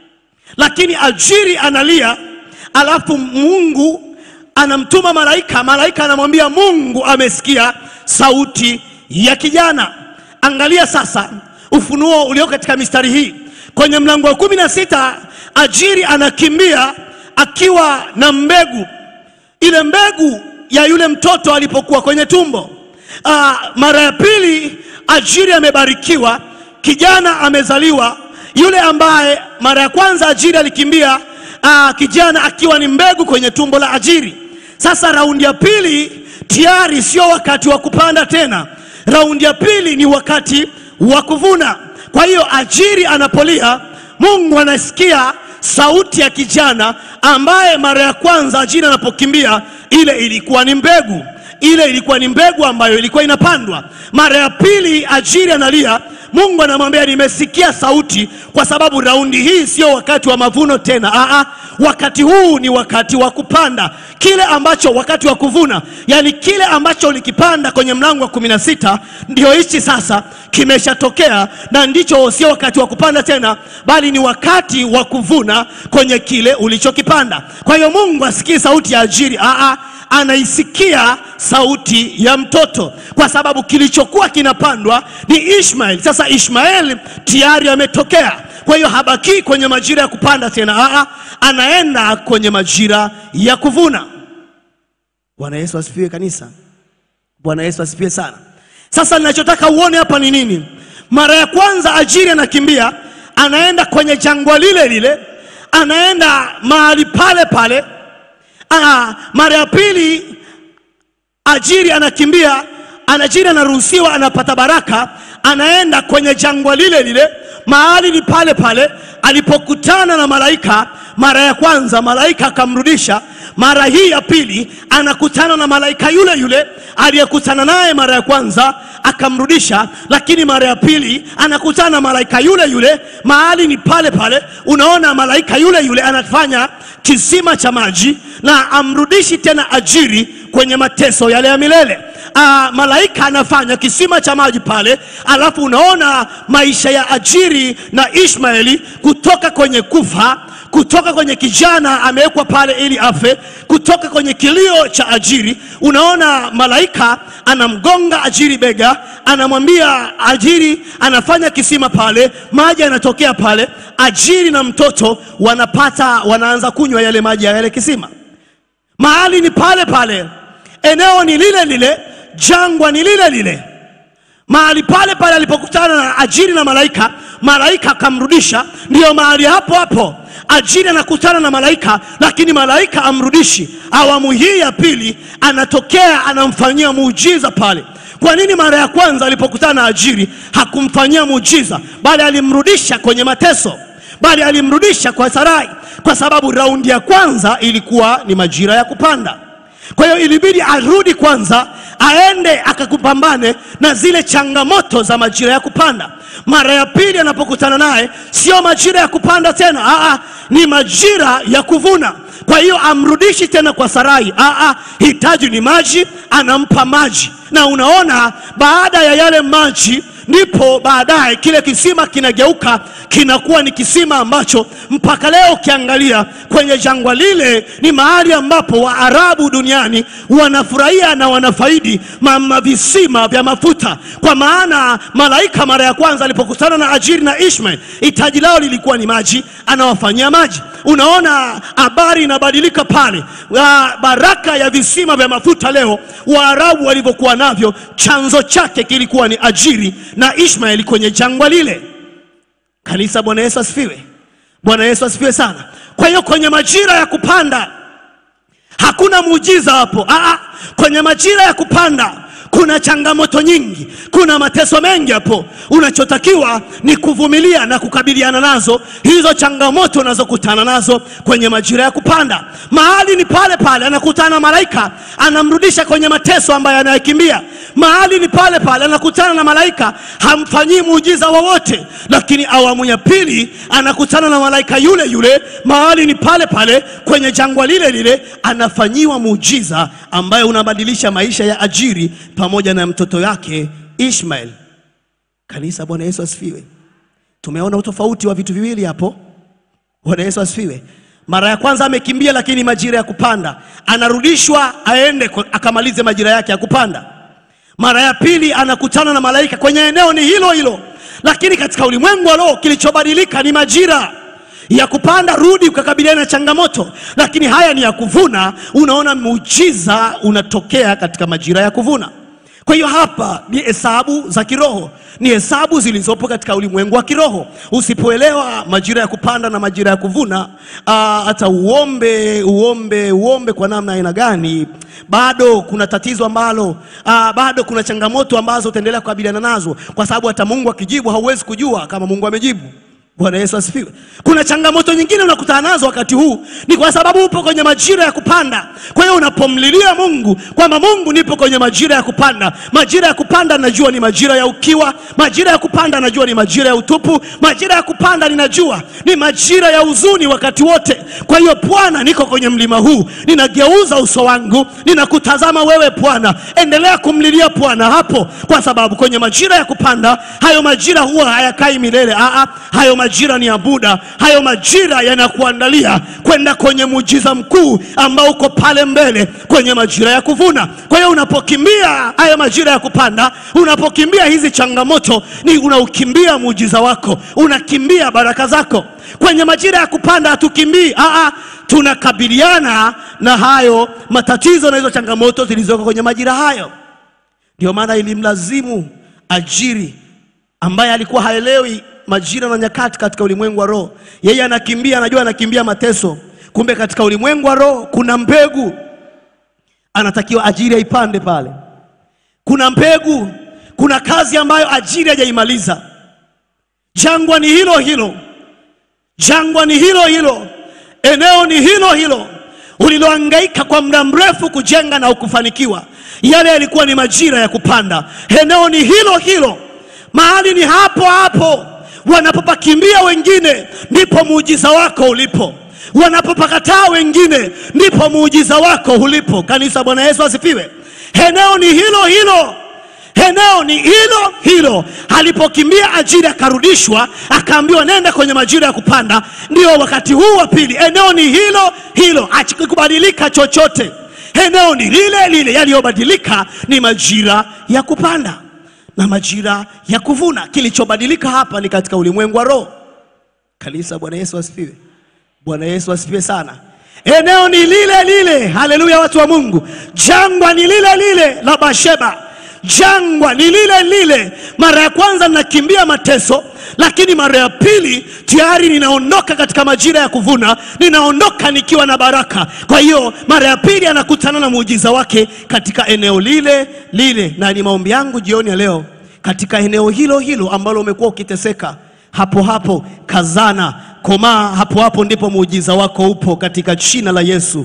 lakini ajiri analia, alafu Mungu anamtuma malaika. Malaika anamwambia Mungu amesikia sauti ya kijana. Angalia sasa ufunuo ulio katika mistari hii kwenye mlango wa kumi na sita. Ajiri anakimbia akiwa na mbegu ile mbegu ya yule mtoto alipokuwa kwenye tumbo. Aa, mara ya pili ajiri amebarikiwa, kijana amezaliwa. Yule ambaye mara ya kwanza ajiri alikimbia, aa, kijana akiwa ni mbegu kwenye tumbo la ajiri. Sasa raundi ya pili tayari sio wakati wa kupanda tena, raundi ya pili ni wakati wa kuvuna. Kwa hiyo ajiri anapolia, Mungu anasikia sauti ya kijana ambaye mara ya kwanza ajiri anapokimbia ile ilikuwa ni mbegu, ile ilikuwa ni mbegu ambayo ilikuwa inapandwa. Mara ya pili Ajiri analia, Mungu anamwambia nimesikia sauti, kwa sababu raundi hii sio wakati wa mavuno tena. Aa, wakati huu ni wakati wa kupanda kile ambacho, wakati wa kuvuna, yani kile ambacho ulikipanda kwenye mlango wa kumi na sita ndio hichi sasa kimeshatokea, na ndicho sio wakati wa kupanda tena, bali ni wakati wa kuvuna kwenye kile ulichokipanda. Kwa hiyo Mungu asikii sauti ya Ajiri, aa, anaisikia sauti ya mtoto, kwa sababu kilichokuwa kinapandwa ni Ishmael. Sasa Ishmael tayari ametokea, kwa hiyo habaki kwenye majira ya kupanda tena, aa, anaenda kwenye majira ya kuvuna. Bwana Yesu asifiwe kanisa. Bwana Yesu asifiwe sana. Sasa ninachotaka uone hapa ni nini? Mara ya kwanza Ajiri anakimbia, anaenda kwenye jangwa lile lile, anaenda mahali pale pale. Aa, mara ya pili Ajiri anakimbia, Ajiri anaruhusiwa, anapata baraka, anaenda kwenye jangwa lile lile, mahali ni pale pale alipokutana na malaika. Mara ya kwanza malaika akamrudisha, mara hii ya pili anakutana na malaika yule yule aliyekutana naye mara ya kwanza akamrudisha, lakini mara ya pili anakutana na malaika yule yule, mahali ni pale pale. Unaona, malaika yule yule anafanya kisima cha maji na amrudishi tena Ajiri kwenye mateso yale ya milele. Aa, malaika anafanya kisima cha maji pale, alafu unaona maisha ya Ajiri na Ishmaeli kutoka kwenye kufa kutoka kwenye kijana amewekwa pale ili afe, kutoka kwenye kilio cha Ajiri. Unaona malaika anamgonga Ajiri bega, anamwambia Ajiri, anafanya kisima pale, maji yanatokea pale. Ajiri na mtoto wanapata, wanaanza kunywa yale maji ya yale kisima. Mahali ni pale pale, eneo ni lile lile, jangwa ni lile lile mahali pale pale alipokutana na Ajiri na malaika, malaika akamrudisha. Ndiyo mahali hapo hapo Ajiri anakutana na malaika, lakini malaika amrudishi. Awamu hii ya pili anatokea, anamfanyia muujiza pale. Kwa nini mara ya kwanza alipokutana na Ajiri hakumfanyia muujiza, bali alimrudisha kwenye mateso, bali alimrudisha kwa Sarai? Kwa sababu raundi ya kwanza ilikuwa ni majira ya kupanda. Kwa hiyo ilibidi arudi kwanza, aende akakupambane na zile changamoto za majira ya kupanda. Mara ya pili anapokutana naye, sio majira ya kupanda tena, aa, ni majira ya kuvuna. Kwa hiyo amrudishi tena kwa Sarai, aa, hitaji ni maji, anampa maji, na unaona baada ya yale maji ndipo baadaye kile kisima kinageuka kinakuwa ni kisima ambacho mpaka leo ukiangalia kwenye jangwa lile ni mahali ambapo Waarabu duniani wanafurahia na wanafaidi ma visima vya mafuta, kwa maana malaika mara ya kwanza alipokutana na Ajiri na Ishmael, hitaji lao lilikuwa ni maji, anawafanyia maji. Unaona habari inabadilika pale. Wa- Baraka ya visima vya mafuta leo Waarabu walivyokuwa navyo, chanzo chake kilikuwa ni Ajiri na Ishmaeli kwenye jangwa lile. Kanisa, Bwana Yesu asifiwe. Bwana Yesu asifiwe sana. Kwa hiyo kwenye majira ya kupanda hakuna muujiza hapo. Aa, kwenye majira ya kupanda kuna changamoto nyingi, kuna mateso mengi hapo. Unachotakiwa ni kuvumilia na kukabiliana nazo hizo changamoto unazokutana nazo kwenye majira ya kupanda. Mahali ni pale pale, anakutana na malaika, anamrudisha kwenye mateso ambayo anayekimbia. Mahali ni pale pale, anakutana na malaika, hamfanyii muujiza wowote. Lakini awamu ya pili anakutana na malaika yule yule, mahali ni pale pale, kwenye jangwa lile lile, anafanyiwa muujiza ambayo unabadilisha maisha ya Ajiri pamoja na mtoto yake Ishmael. Kanisa, Bwana Yesu asifiwe. Tumeona utofauti wa vitu viwili hapo. Bwana Yesu asifiwe. Mara ya kwanza amekimbia, lakini majira ya kupanda anarudishwa aende kwa- akamalize majira yake ya kupanda. Mara ya pili anakutana na malaika kwenye eneo ni hilo hilo, lakini katika ulimwengu wa roho kilichobadilika ni majira ya kupanda, rudi ukakabiliana na changamoto, lakini haya ni ya kuvuna. Unaona muujiza unatokea katika majira ya kuvuna. Kwa hiyo hapa ni hesabu za kiroho, ni hesabu zilizopo katika ulimwengu wa kiroho. Usipoelewa majira ya kupanda na majira ya kuvuna, aa, hata uombe uombe uombe kwa namna aina gani, bado kuna tatizo ambalo aa, bado kuna changamoto ambazo utaendelea kukabiliana nazo, kwa sababu hata Mungu akijibu hauwezi kujua kama Mungu amejibu. Bwana Yesu asifiwe. Kuna changamoto nyingine unakutana nazo wakati huu, ni kwa sababu upo kwenye majira ya kupanda. Kwa hiyo unapomlilia Mungu kwamba Mungu, nipo kwenye majira ya kupanda. Majira ya kupanda najua ni majira ya ukiwa, majira ya kupanda najua ni majira ya utupu, majira ya kupanda ninajua ni majira ya huzuni wakati wote. Kwa hiyo Bwana, niko kwenye mlima huu, ninageuza uso wangu, ninakutazama wewe Bwana. Endelea kumlilia Bwana hapo, kwa sababu kwenye majira ya kupanda, hayo majira huwa hayakai milele. Aa, hayo majira ni ya muda. Hayo majira yanakuandalia kwenda kwenye muujiza mkuu ambao uko pale mbele kwenye majira ya kuvuna. Kwa hiyo unapokimbia haya majira ya kupanda, unapokimbia hizi changamoto, ni unaukimbia muujiza wako, unakimbia baraka zako. Kwenye majira ya kupanda hatukimbii, aa, tunakabiliana na hayo matatizo na hizo changamoto zilizoko kwenye majira hayo. Ndio maana ilimlazimu ajiri ambaye alikuwa haelewi majira na nyakati katika ulimwengu wa roho. Yeye anakimbia, anajua anakimbia mateso, kumbe katika ulimwengu wa roho kuna mbegu anatakiwa ajiri aipande pale. Kuna mbegu, kuna kazi ambayo ajiri hajaimaliza. Jangwa ni hilo hilo, jangwa ni hilo hilo, eneo ni hilo hilo ulilohangaika kwa muda mrefu kujenga na ukufanikiwa. Yale yalikuwa ni majira ya kupanda. Eneo ni hilo hilo, mahali ni hapo hapo. Wanapopakimbia wengine, ndipo muujiza wako ulipo. Wanapopakataa wengine, ndipo muujiza wako ulipo. Kanisa, Bwana Yesu asifiwe. Eneo ni hilo hilo eneo ni hilo hilo. Alipokimbia ajiri akarudishwa, akaambiwa nenda kwenye majira ya kupanda. Ndio wakati huu wa pili, eneo ni hilo hilo, hakikubadilika chochote. Eneo ni lile lile, yaliyobadilika ni majira ya kupanda na majira ya kuvuna. Kilichobadilika hapa ni katika ulimwengu wa roho. Kanisa, Bwana Yesu asifiwe. Bwana Yesu asifiwe sana. Eneo ni lile lile, haleluya, watu wa Mungu. Jangwa ni lile lile la Basheba jangwa ni lile lile. Mara ya kwanza ninakimbia mateso, lakini mara ya pili tayari ninaondoka katika majira ya kuvuna, ninaondoka nikiwa na baraka. Kwa hiyo mara ya pili anakutana na muujiza wake katika eneo lile lile, na ni maombi yangu jioni ya leo, katika eneo hilo hilo ambalo umekuwa ukiteseka, hapo hapo kazana, komaa, hapo hapo ndipo muujiza wako upo, katika jina la Yesu.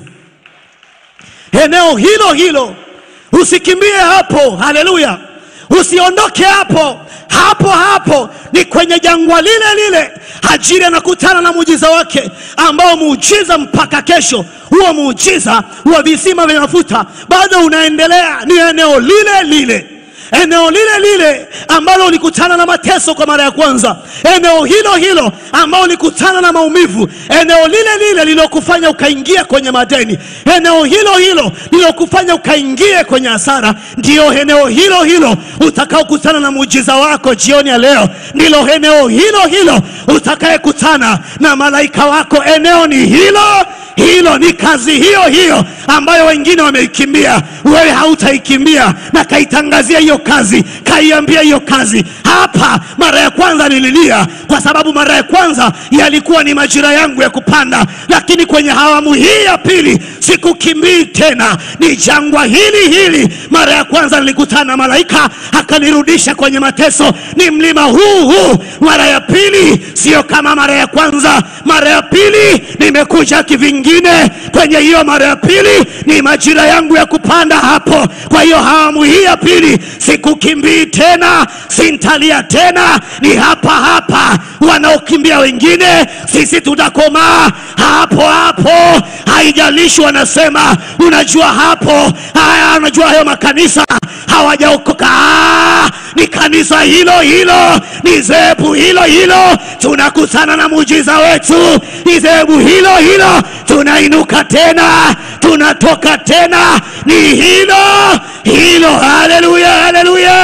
Eneo hilo hilo Usikimbie hapo, haleluya! Usiondoke hapo hapo hapo, ni kwenye jangwa lile lile. Hajiri anakutana na muujiza wake, ambao muujiza mpaka kesho, huo muujiza wa visima vya mafuta bado unaendelea. Ni eneo lile lile eneo lile lile ambalo ulikutana na mateso kwa mara ya kwanza, eneo hilo hilo ambalo ulikutana na maumivu, eneo lile lile lilokufanya ukaingia kwenye madeni, eneo hilo hilo lilokufanya ukaingia kwenye hasara, ndiyo eneo hilo hilo utakaokutana na muujiza wako jioni ya leo. Ndilo eneo hilo hilo utakayekutana na malaika wako. Eneo ni hilo hilo, ni kazi hiyo hiyo ambayo wengine wameikimbia, wewe hautaikimbia. Na kaitangazia hiyo kazi, kaiambia hiyo kazi. Hapa mara ya kwanza nililia, kwa sababu mara ya kwanza yalikuwa ni majira yangu ya kupanda, lakini kwenye awamu hii ya pili sikukimbii tena, ni jangwa hili hili. Mara ya kwanza nilikutana na malaika akanirudisha kwenye mateso, ni mlima huu huu. Mara ya pili sio kama mara ya kwanza. Mara ya pili nimekuja kivingine. Kwenye hiyo mara ya pili ni majira yangu ya kupanda hapo. Kwa hiyo awamu hii ya pili sikukimbii tena, sintalia tena, ni hapa hapa. Wanaokimbia wengine, sisi tutakomaa hapo hapo, haijalishi wanasema. Unajua hapo haya, unajua hayo makanisa hawajaokoka. Ah, ni kanisa hilo hilo, ni zebu hilo hilo, tunakutana na muujiza wetu. Ni zebu hilo hilo, tunainuka tena, tunatoka tena, ni hilo hilo. Haleluya, haleluya,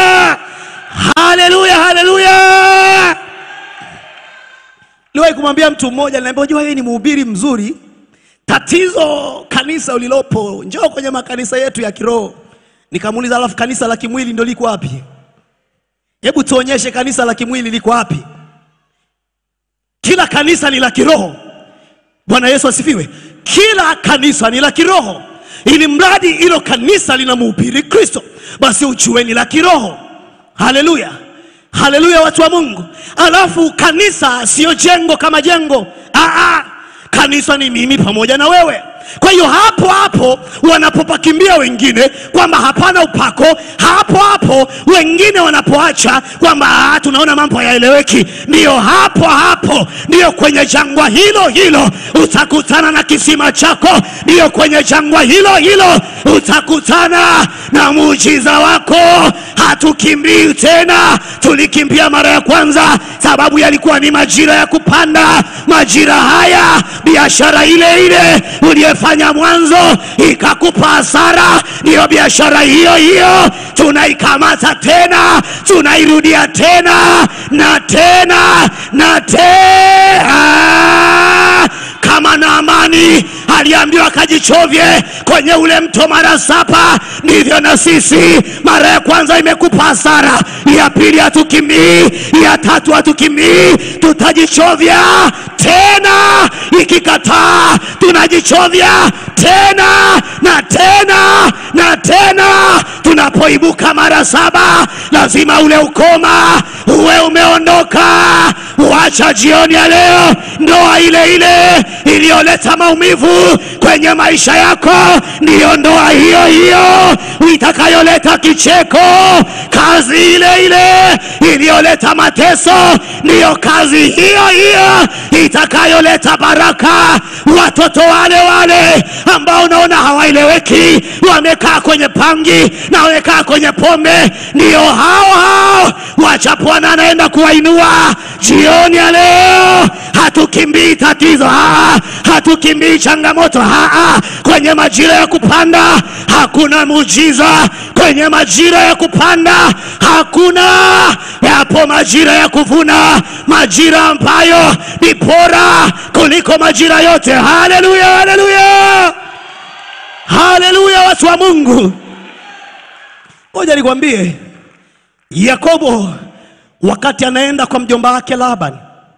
haleluya, haleluya. Niliwahi kumwambia mtu mmoja, niliambia unajua wewe ni mhubiri mzuri, tatizo kanisa ulilopo, njoo kwenye makanisa yetu ya kiroho. Nikamuuliza, alafu kanisa la kimwili ndio liko wapi? Hebu tuonyeshe kanisa la kimwili liko wapi? Kila kanisa ni la kiroho. Bwana Yesu asifiwe. Kila kanisa ni la kiroho, ili mradi hilo kanisa linamhubiri Kristo, basi ujue ni la kiroho. Haleluya, Haleluya, watu wa Mungu. Alafu kanisa sio jengo kama jengo. Aa, kanisa ni mimi pamoja na wewe. Kwa hiyo hapo hapo wanapopakimbia wengine kwamba hapana upako, hapo hapo wengine wanapoacha kwamba "Ah, tunaona mambo hayaeleweki, ndiyo hapo hapo, ndiyo kwenye jangwa hilo hilo utakutana na kisima chako, ndiyo kwenye jangwa hilo hilo utakutana na muujiza wako. Hatukimbii tena, tulikimbia mara ya kwanza sababu yalikuwa ni majira ya kupanda. Majira haya biashara ile ile uliyefanya mwanzo ikakupa hasara, ndiyo biashara hiyo hiyo tunaikamata tena, tunairudia tena na tena na tena kama Naamani aliambiwa akajichovye kwenye ule mto mara saba, ndivyo na sisi. Mara ya kwanza imekupa hasara, ya pili hatukimbii, ya tatu hatukimbii, tutajichovya tena. Ikikataa tunajichovya tena na tena na tena. Tunapoibuka mara saba, lazima ule ukoma uwe umeondoka. Wacha jioni ya leo ndoa ile ile iliyoleta maumivu kwenye maisha yako, ndiyo ndoa hiyo hiyo itakayoleta kicheko. Kazi ile ile iliyoleta mateso, ndiyo kazi hiyo hiyo itakayoleta baraka. Watoto wale wale ambao unaona hawaeleweki, wamekaa kwenye pangi na wamekaa kwenye pombe, ndiyo hao hao wacha Bwana anaenda kuwainua jioni ya leo. Hatukimbii tatizo, haa, hatukimbii changamoto, haa. Kwenye majira ya kupanda hakuna muujiza, kwenye majira ya kupanda hakuna. Yapo majira ya kuvuna, majira ambayo ni bora kuliko majira yote. Haleluya, haleluya, haleluya, watu wa Mungu. Ngoja nikwambie, Yakobo wakati anaenda kwa mjomba wake Laban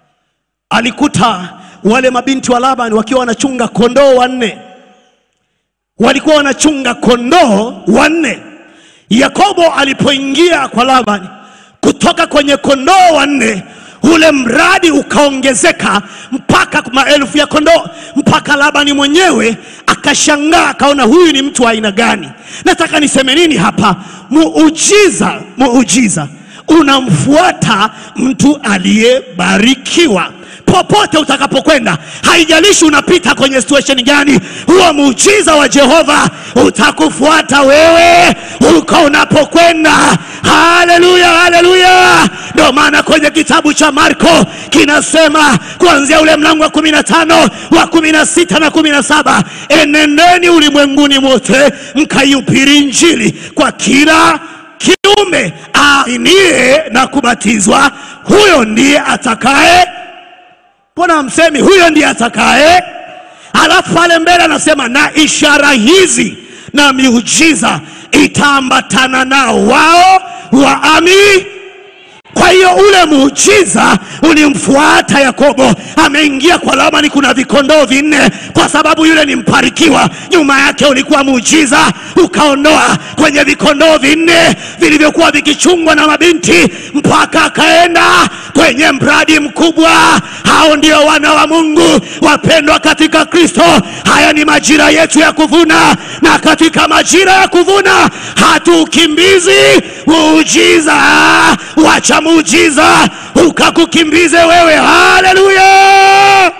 alikuta wale mabinti wa Laban wakiwa wanachunga kondoo wanne, walikuwa wanachunga kondoo wanne. Yakobo alipoingia kwa Laban kutoka kwenye kondoo wanne, ule mradi ukaongezeka mpaka maelfu ya kondoo, mpaka Labani mwenyewe akashangaa, akaona huyu ni mtu wa aina gani? Nataka niseme nini hapa? Muujiza, muujiza unamfuata mtu aliyebarikiwa popote utakapokwenda, haijalishi unapita kwenye situation gani, huo muujiza wa Jehova utakufuata wewe huko unapokwenda. Haleluya, haleluya! Ndio maana kwenye kitabu cha Marko kinasema kuanzia ule mlango wa kumi na tano wa kumi na sita na kumi na saba enendeni ulimwenguni mote mkaihubiri Injili kwa kila kiume aaminie na kubatizwa, huyo ndiye atakaye. Mbona hamsemi huyo ndiye atakaye? Alafu pale mbele anasema na ishara hizi na miujiza itaambatana nao wao waamini. Kwa hiyo ule muujiza ulimfuata Yakobo, ameingia kwa Labani, kuna vikondoo vinne, kwa sababu yule ni mbarikiwa. Nyuma yake ulikuwa muujiza, ukaondoa kwenye vikondoo vinne vilivyokuwa vikichungwa na mabinti, mpaka akaenda kwenye mradi mkubwa. Hao ndio wana wa Mungu wapendwa katika Kristo. Haya ni majira yetu ya kuvuna, na katika majira ya kuvuna hatukimbizi muujiza. Wacha muujiza ukakukimbize wewe. Haleluya,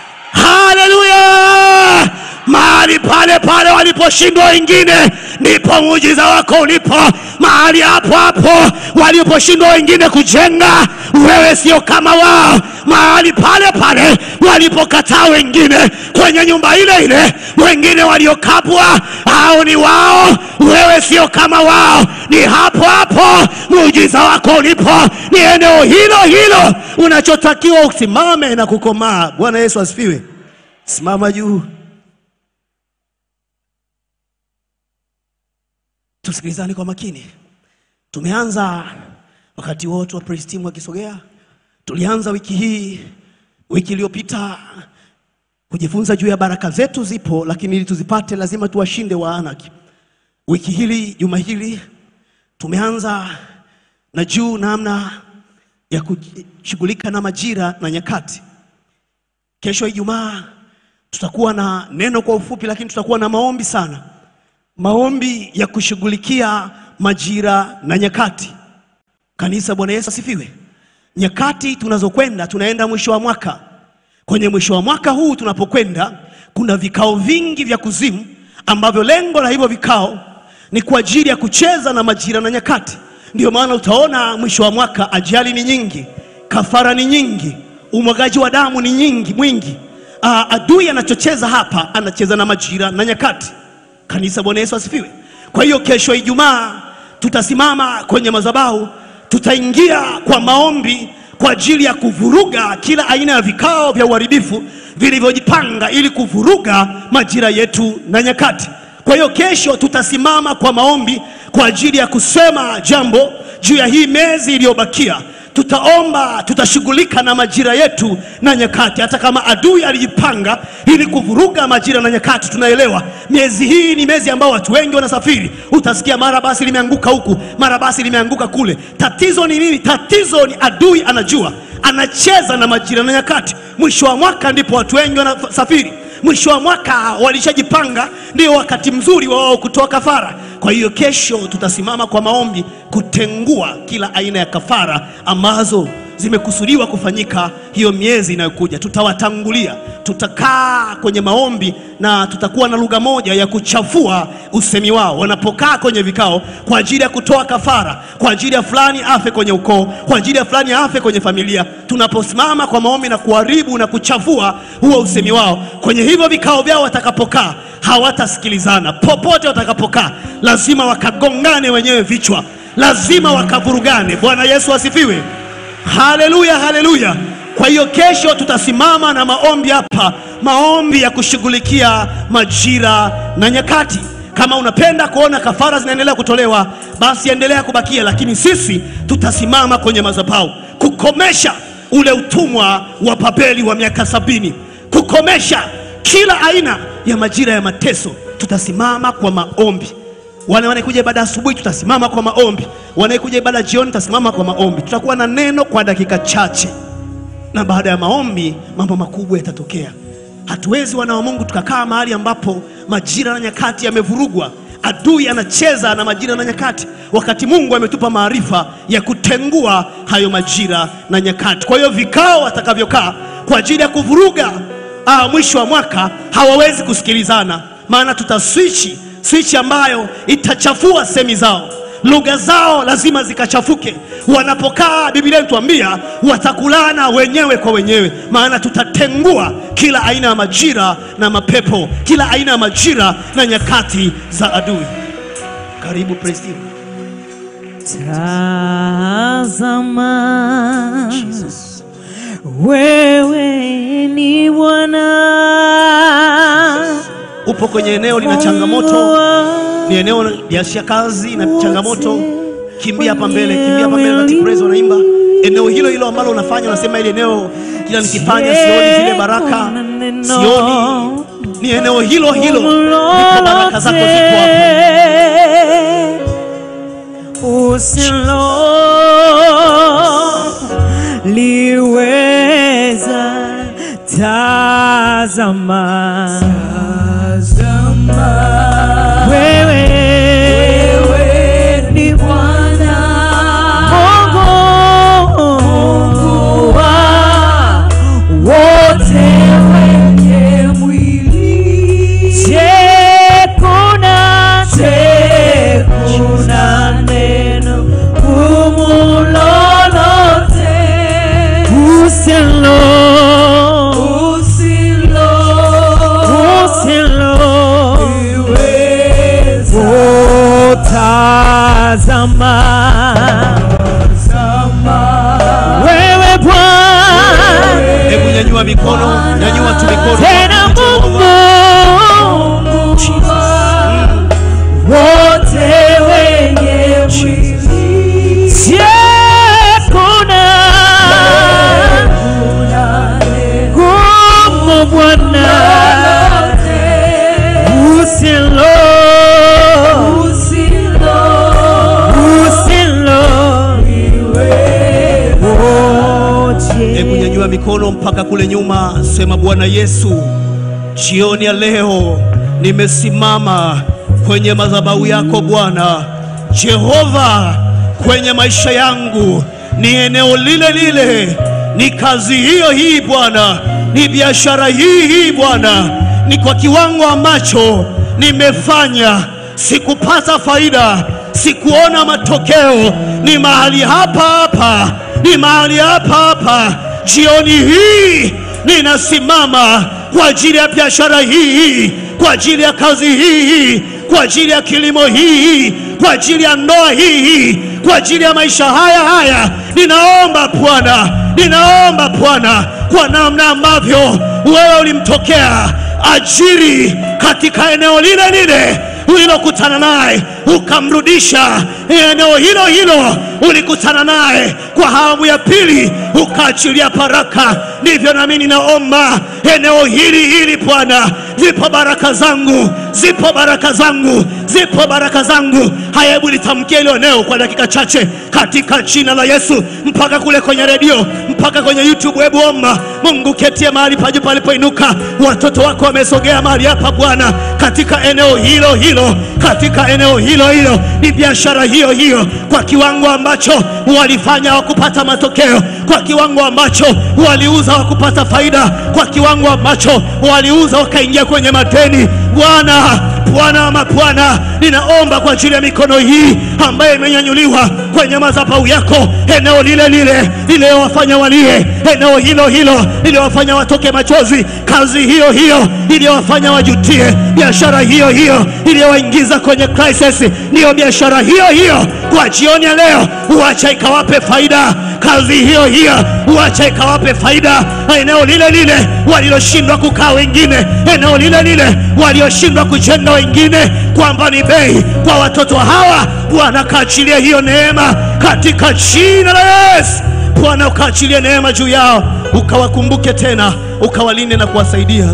haleluya! Mahali pale pale waliposhindwa wengine, ndipo muujiza wako ulipo. Mahali hapo hapo waliposhindwa wengine kujenga, wewe sio kama wao. Mahali pale pale walipokataa wengine kwenye nyumba ile ile, wengine waliokabwa, hao ni wao, wewe sio kama wao. Ni hapo hapo muujiza wako ulipo, ni eneo hilo hilo unachotakiwa usimame na kukomaa. Bwana Yesu asifiwe. Simama juu. Tusikilizane kwa makini. Tumeanza wakati wote wa praise team wakisogea, tulianza wiki hii, wiki iliyopita kujifunza juu ya baraka zetu zipo, lakini ili tuzipate lazima tuwashinde Waanaki. Wiki hili, juma hili tumeanza na juu namna ya kushughulika na majira na nyakati. Kesho Ijumaa tutakuwa na neno kwa ufupi, lakini tutakuwa na maombi sana, maombi ya kushughulikia majira na nyakati. Kanisa, Bwana Yesu asifiwe. Nyakati tunazokwenda, tunaenda mwisho wa mwaka. Kwenye mwisho wa mwaka huu tunapokwenda, kuna vikao vingi vya kuzimu ambavyo lengo la hivyo vikao ni kwa ajili ya kucheza na majira na nyakati. Ndio maana utaona mwisho wa mwaka ajali ni nyingi, kafara ni nyingi, umwagaji wa damu ni nyingi mwingi. Aa, adui anachocheza hapa, anacheza na majira na nyakati. Kanisa, Bwana Yesu asifiwe. Kwa hiyo kesho Ijumaa tutasimama kwenye madhabahu, tutaingia kwa maombi kwa ajili ya kuvuruga kila aina ya vikao vya uharibifu vilivyojipanga ili kuvuruga majira yetu na nyakati. Kwa hiyo kesho tutasimama kwa maombi kwa ajili ya kusema jambo juu ya hii miezi iliyobakia. Tutaomba, tutashughulika na majira yetu na nyakati. Hata kama adui alijipanga ili kuvuruga majira na nyakati, tunaelewa miezi hii ni miezi ambao watu wengi wanasafiri. Utasikia mara basi limeanguka huku, mara basi limeanguka kule. Tatizo ni nini? Tatizo ni adui anajua, anacheza na majira na nyakati. Mwisho wa mwaka ndipo watu wengi wanasafiri mwisho wa mwaka walishajipanga, ndio wakati mzuri wa wao kutoa kafara. Kwa hiyo kesho tutasimama kwa maombi kutengua kila aina ya kafara ambazo zimekusudiwa kufanyika hiyo miezi inayokuja. Tutawatangulia, tutakaa kwenye maombi na tutakuwa na lugha moja ya kuchafua usemi wao wanapokaa kwenye vikao kwa ajili ya kutoa kafara, kwa ajili ya fulani afe kwenye ukoo, kwa ajili ya fulani afe kwenye familia. Tunaposimama kwa maombi na kuharibu na kuchafua huo usemi wao kwenye hivyo vikao vyao, watakapokaa hawatasikilizana. Popote watakapokaa, lazima wakagongane wenyewe vichwa, lazima wakavurugane. Bwana Yesu asifiwe. Haleluya, haleluya. Kwa hiyo kesho tutasimama na maombi hapa, maombi ya kushughulikia majira na nyakati. Kama unapenda kuona kafara zinaendelea kutolewa, basi endelea kubakia, lakini sisi tutasimama kwenye madhabahu kukomesha ule utumwa wa Babeli wa miaka sabini, kukomesha kila aina ya majira ya mateso. Tutasimama kwa maombi. Wale wanaekuja ibada asubuhi, tutasimama kwa maombi. Wanaekuja ibada jioni, tutasimama kwa maombi. Tutakuwa na neno kwa dakika chache, na baada ya maombi mambo makubwa yatatokea. Hatuwezi wana wa Mungu tukakaa mahali ambapo majira na nyakati yamevurugwa. Adui anacheza na majira na nyakati, wakati Mungu ametupa maarifa ya kutengua hayo majira na nyakati. Kwa hiyo vikao watakavyokaa kwa ajili ya kuvuruga ah, mwisho wa mwaka hawawezi kusikilizana, maana tutaswichi swichi ambayo itachafua semi zao, lugha zao lazima zikachafuke. Wanapokaa, Biblia inatuambia watakulana wenyewe kwa wenyewe, maana tutatengua kila aina ya majira na mapepo, kila aina ya majira na nyakati za adui. Karibu praise team. Tazama, wewe ni Bwana, Upo kwenye eneo lina changamoto, ni eneo la kazi na changamoto, kimbia hapa mbele, kimbia hapa mbele, wakati praise wanaimba. Eneo hilo hilo ambalo unafanya, unasema ile eneo kila nikifanya sioni zile baraka, sioni. Ni eneo hilo hilo ndipo baraka zako ziko hapo. usilo liweza tazama, wewe ni Bwana Mungu wa wote wenye mwili. Je, kuna je, kuna neno gumu lolote usilo usilo usilo utazama wewe Bwana Hebu nyanyua mikono, nyanyua tu mikono. tena Mungu wote wenye mwili. Je, kuna gumu Bwana usilo usilo mpaka kule nyuma. Sema Bwana Yesu, jioni ya leo nimesimama kwenye madhabahu yako Bwana Jehova, kwenye maisha yangu ni eneo lile lile, ni kazi hiyo hii Bwana, ni biashara hii hii Bwana, ni kwa kiwango ambacho nimefanya sikupata faida, sikuona matokeo, ni mahali hapa hapa, ni mahali hapa hapa. Jioni hii ninasimama kwa ajili ya biashara hii hii, kwa ajili ya kazi hii hii, kwa ajili ya kilimo hii hii, kwa ajili ya ndoa hii hii, kwa ajili ya maisha haya haya. Ninaomba Bwana, ninaomba Bwana, kwa namna ambavyo wewe ulimtokea ajiri katika eneo lile lile ulilokutana naye ukamrudisha eneo hilo hilo ulikutana naye kwa awamu ya pili ukaachilia baraka. Ndivyo nami ninaomba eneo hili hili Bwana, zipo baraka zangu, zipo baraka zangu, zipo baraka zangu. Haya, hebu litamkie hilo eneo kwa dakika chache katika jina la Yesu, mpaka kule kwenye redio, mpaka kwenye YouTube. Hebu omba Mungu, ketie mahali pa juu palipoinuka. Watoto wako wamesogea mahali hapa Bwana, katika eneo hilo hilo, katika eneo hilo hilo, ni biashara hiyo hiyo, kwa kiwango ambacho walifanya hawakupata matokeo, kwa kiwango ambacho waliuza hawakupata faida, kwa kiwango ambacho waliuza wakaingia kwenye madeni. Bwana, Bwana ama Bwana, ninaomba kwa ajili ya mikono hii ambayo imenyanyuliwa kwenye madhabahu yako, eneo lile lile iliyowafanya walie, eneo hilo hilo iliyowafanya watoke machozi, kazi hiyo hiyo iliyowafanya wajutie, biashara hiyo hiyo iliyowaingiza kwenye crisis, ndiyo biashara hiyo hiyo kwa jioni ya leo, uacha ikawape faida kazi hiyo hiyo uacha ikawape faida. Eneo lile lile waliloshindwa kukaa wengine, eneo lile lile walioshindwa kujenga wengine, kwamba ni bei kwa watoto hawa. Bwana kaachilie hiyo neema katika jina la Yesu. Bwana ukaachilie neema juu yao, ukawakumbuke tena, ukawalinde na kuwasaidia.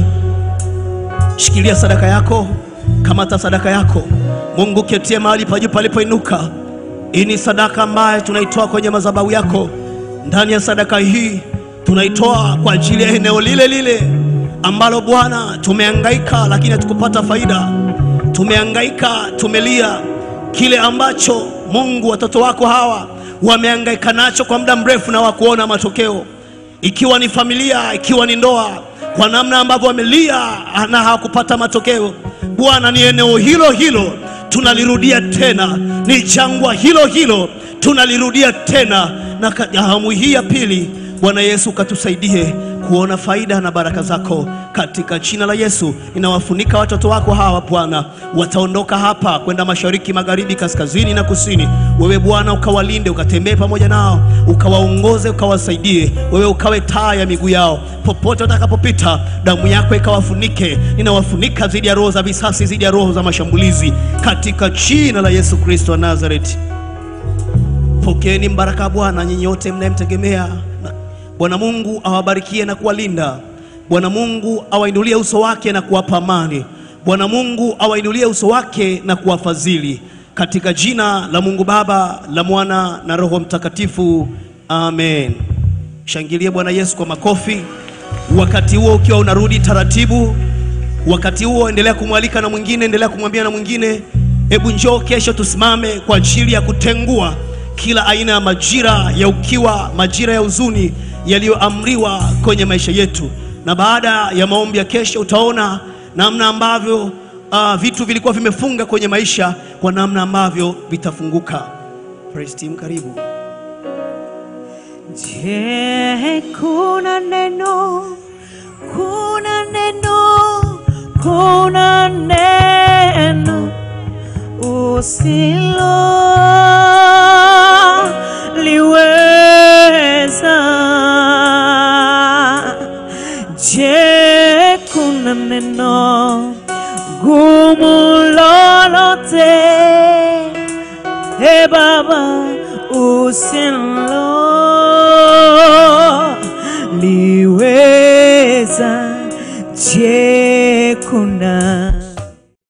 Shikilia sadaka yako, kamata sadaka yako. Mungu ketie mahali pa juu palipoinuka. Hii ni sadaka ambayo tunaitoa kwenye madhabahu yako. Ndani ya sadaka hii tunaitoa kwa ajili ya eneo lile lile ambalo Bwana tumehangaika, lakini hatukupata faida. Tumehangaika, tumelia kile ambacho Mungu watoto wako hawa wamehangaika nacho kwa muda mrefu na wakuona matokeo, ikiwa ni familia, ikiwa ni ndoa, kwa namna ambavyo wamelia na hawakupata matokeo. Bwana, ni eneo hilo hilo tunalirudia tena, ni jangwa hilo hilo tunalirudia tena, na ka- awamu hii ya pili, Bwana Yesu ukatusaidie kuona faida na baraka zako katika jina la Yesu. Ninawafunika watoto wako hawa Bwana, wataondoka hapa kwenda mashariki, magharibi, kaskazini na kusini. Wewe Bwana ukawalinde, ukatembee pamoja nao, ukawaongoze, ukawasaidie. Wewe ukawe taa ya miguu yao popote watakapopita, damu yako ikawafunike. Ninawafunika dhidi ya roho za visasi, dhidi ya roho za mashambulizi, katika jina la Yesu Kristo wa Nazareti. Pokeeni mbaraka wa Bwana nyinyi wote mnayemtegemea. Na Bwana Mungu awabarikie na kuwalinda. Bwana Mungu awainulie uso wake na kuwapa amani. Bwana Mungu awainulie uso wake na kuwafadhili. Katika jina la Mungu Baba, la Mwana na Roho Mtakatifu. Amen. Shangilie Bwana Yesu kwa makofi. Wakati huo ukiwa unarudi taratibu, wakati huo endelea kumwalika na mwingine, endelea kumwambia na mwingine, hebu njoo kesho tusimame kwa ajili ya kutengua kila aina ya majira ya ukiwa, majira ya huzuni yaliyoamriwa kwenye maisha yetu. Na baada ya maombi ya kesho, utaona namna ambavyo uh, vitu vilikuwa vimefunga kwenye maisha, kwa namna ambavyo vitafunguka. Praise team, karibu. Je, kuna neno, kuna neno, kuna neno usiloliweza? Je, kuna neno gumu lolote, e Baba, usiloliweza?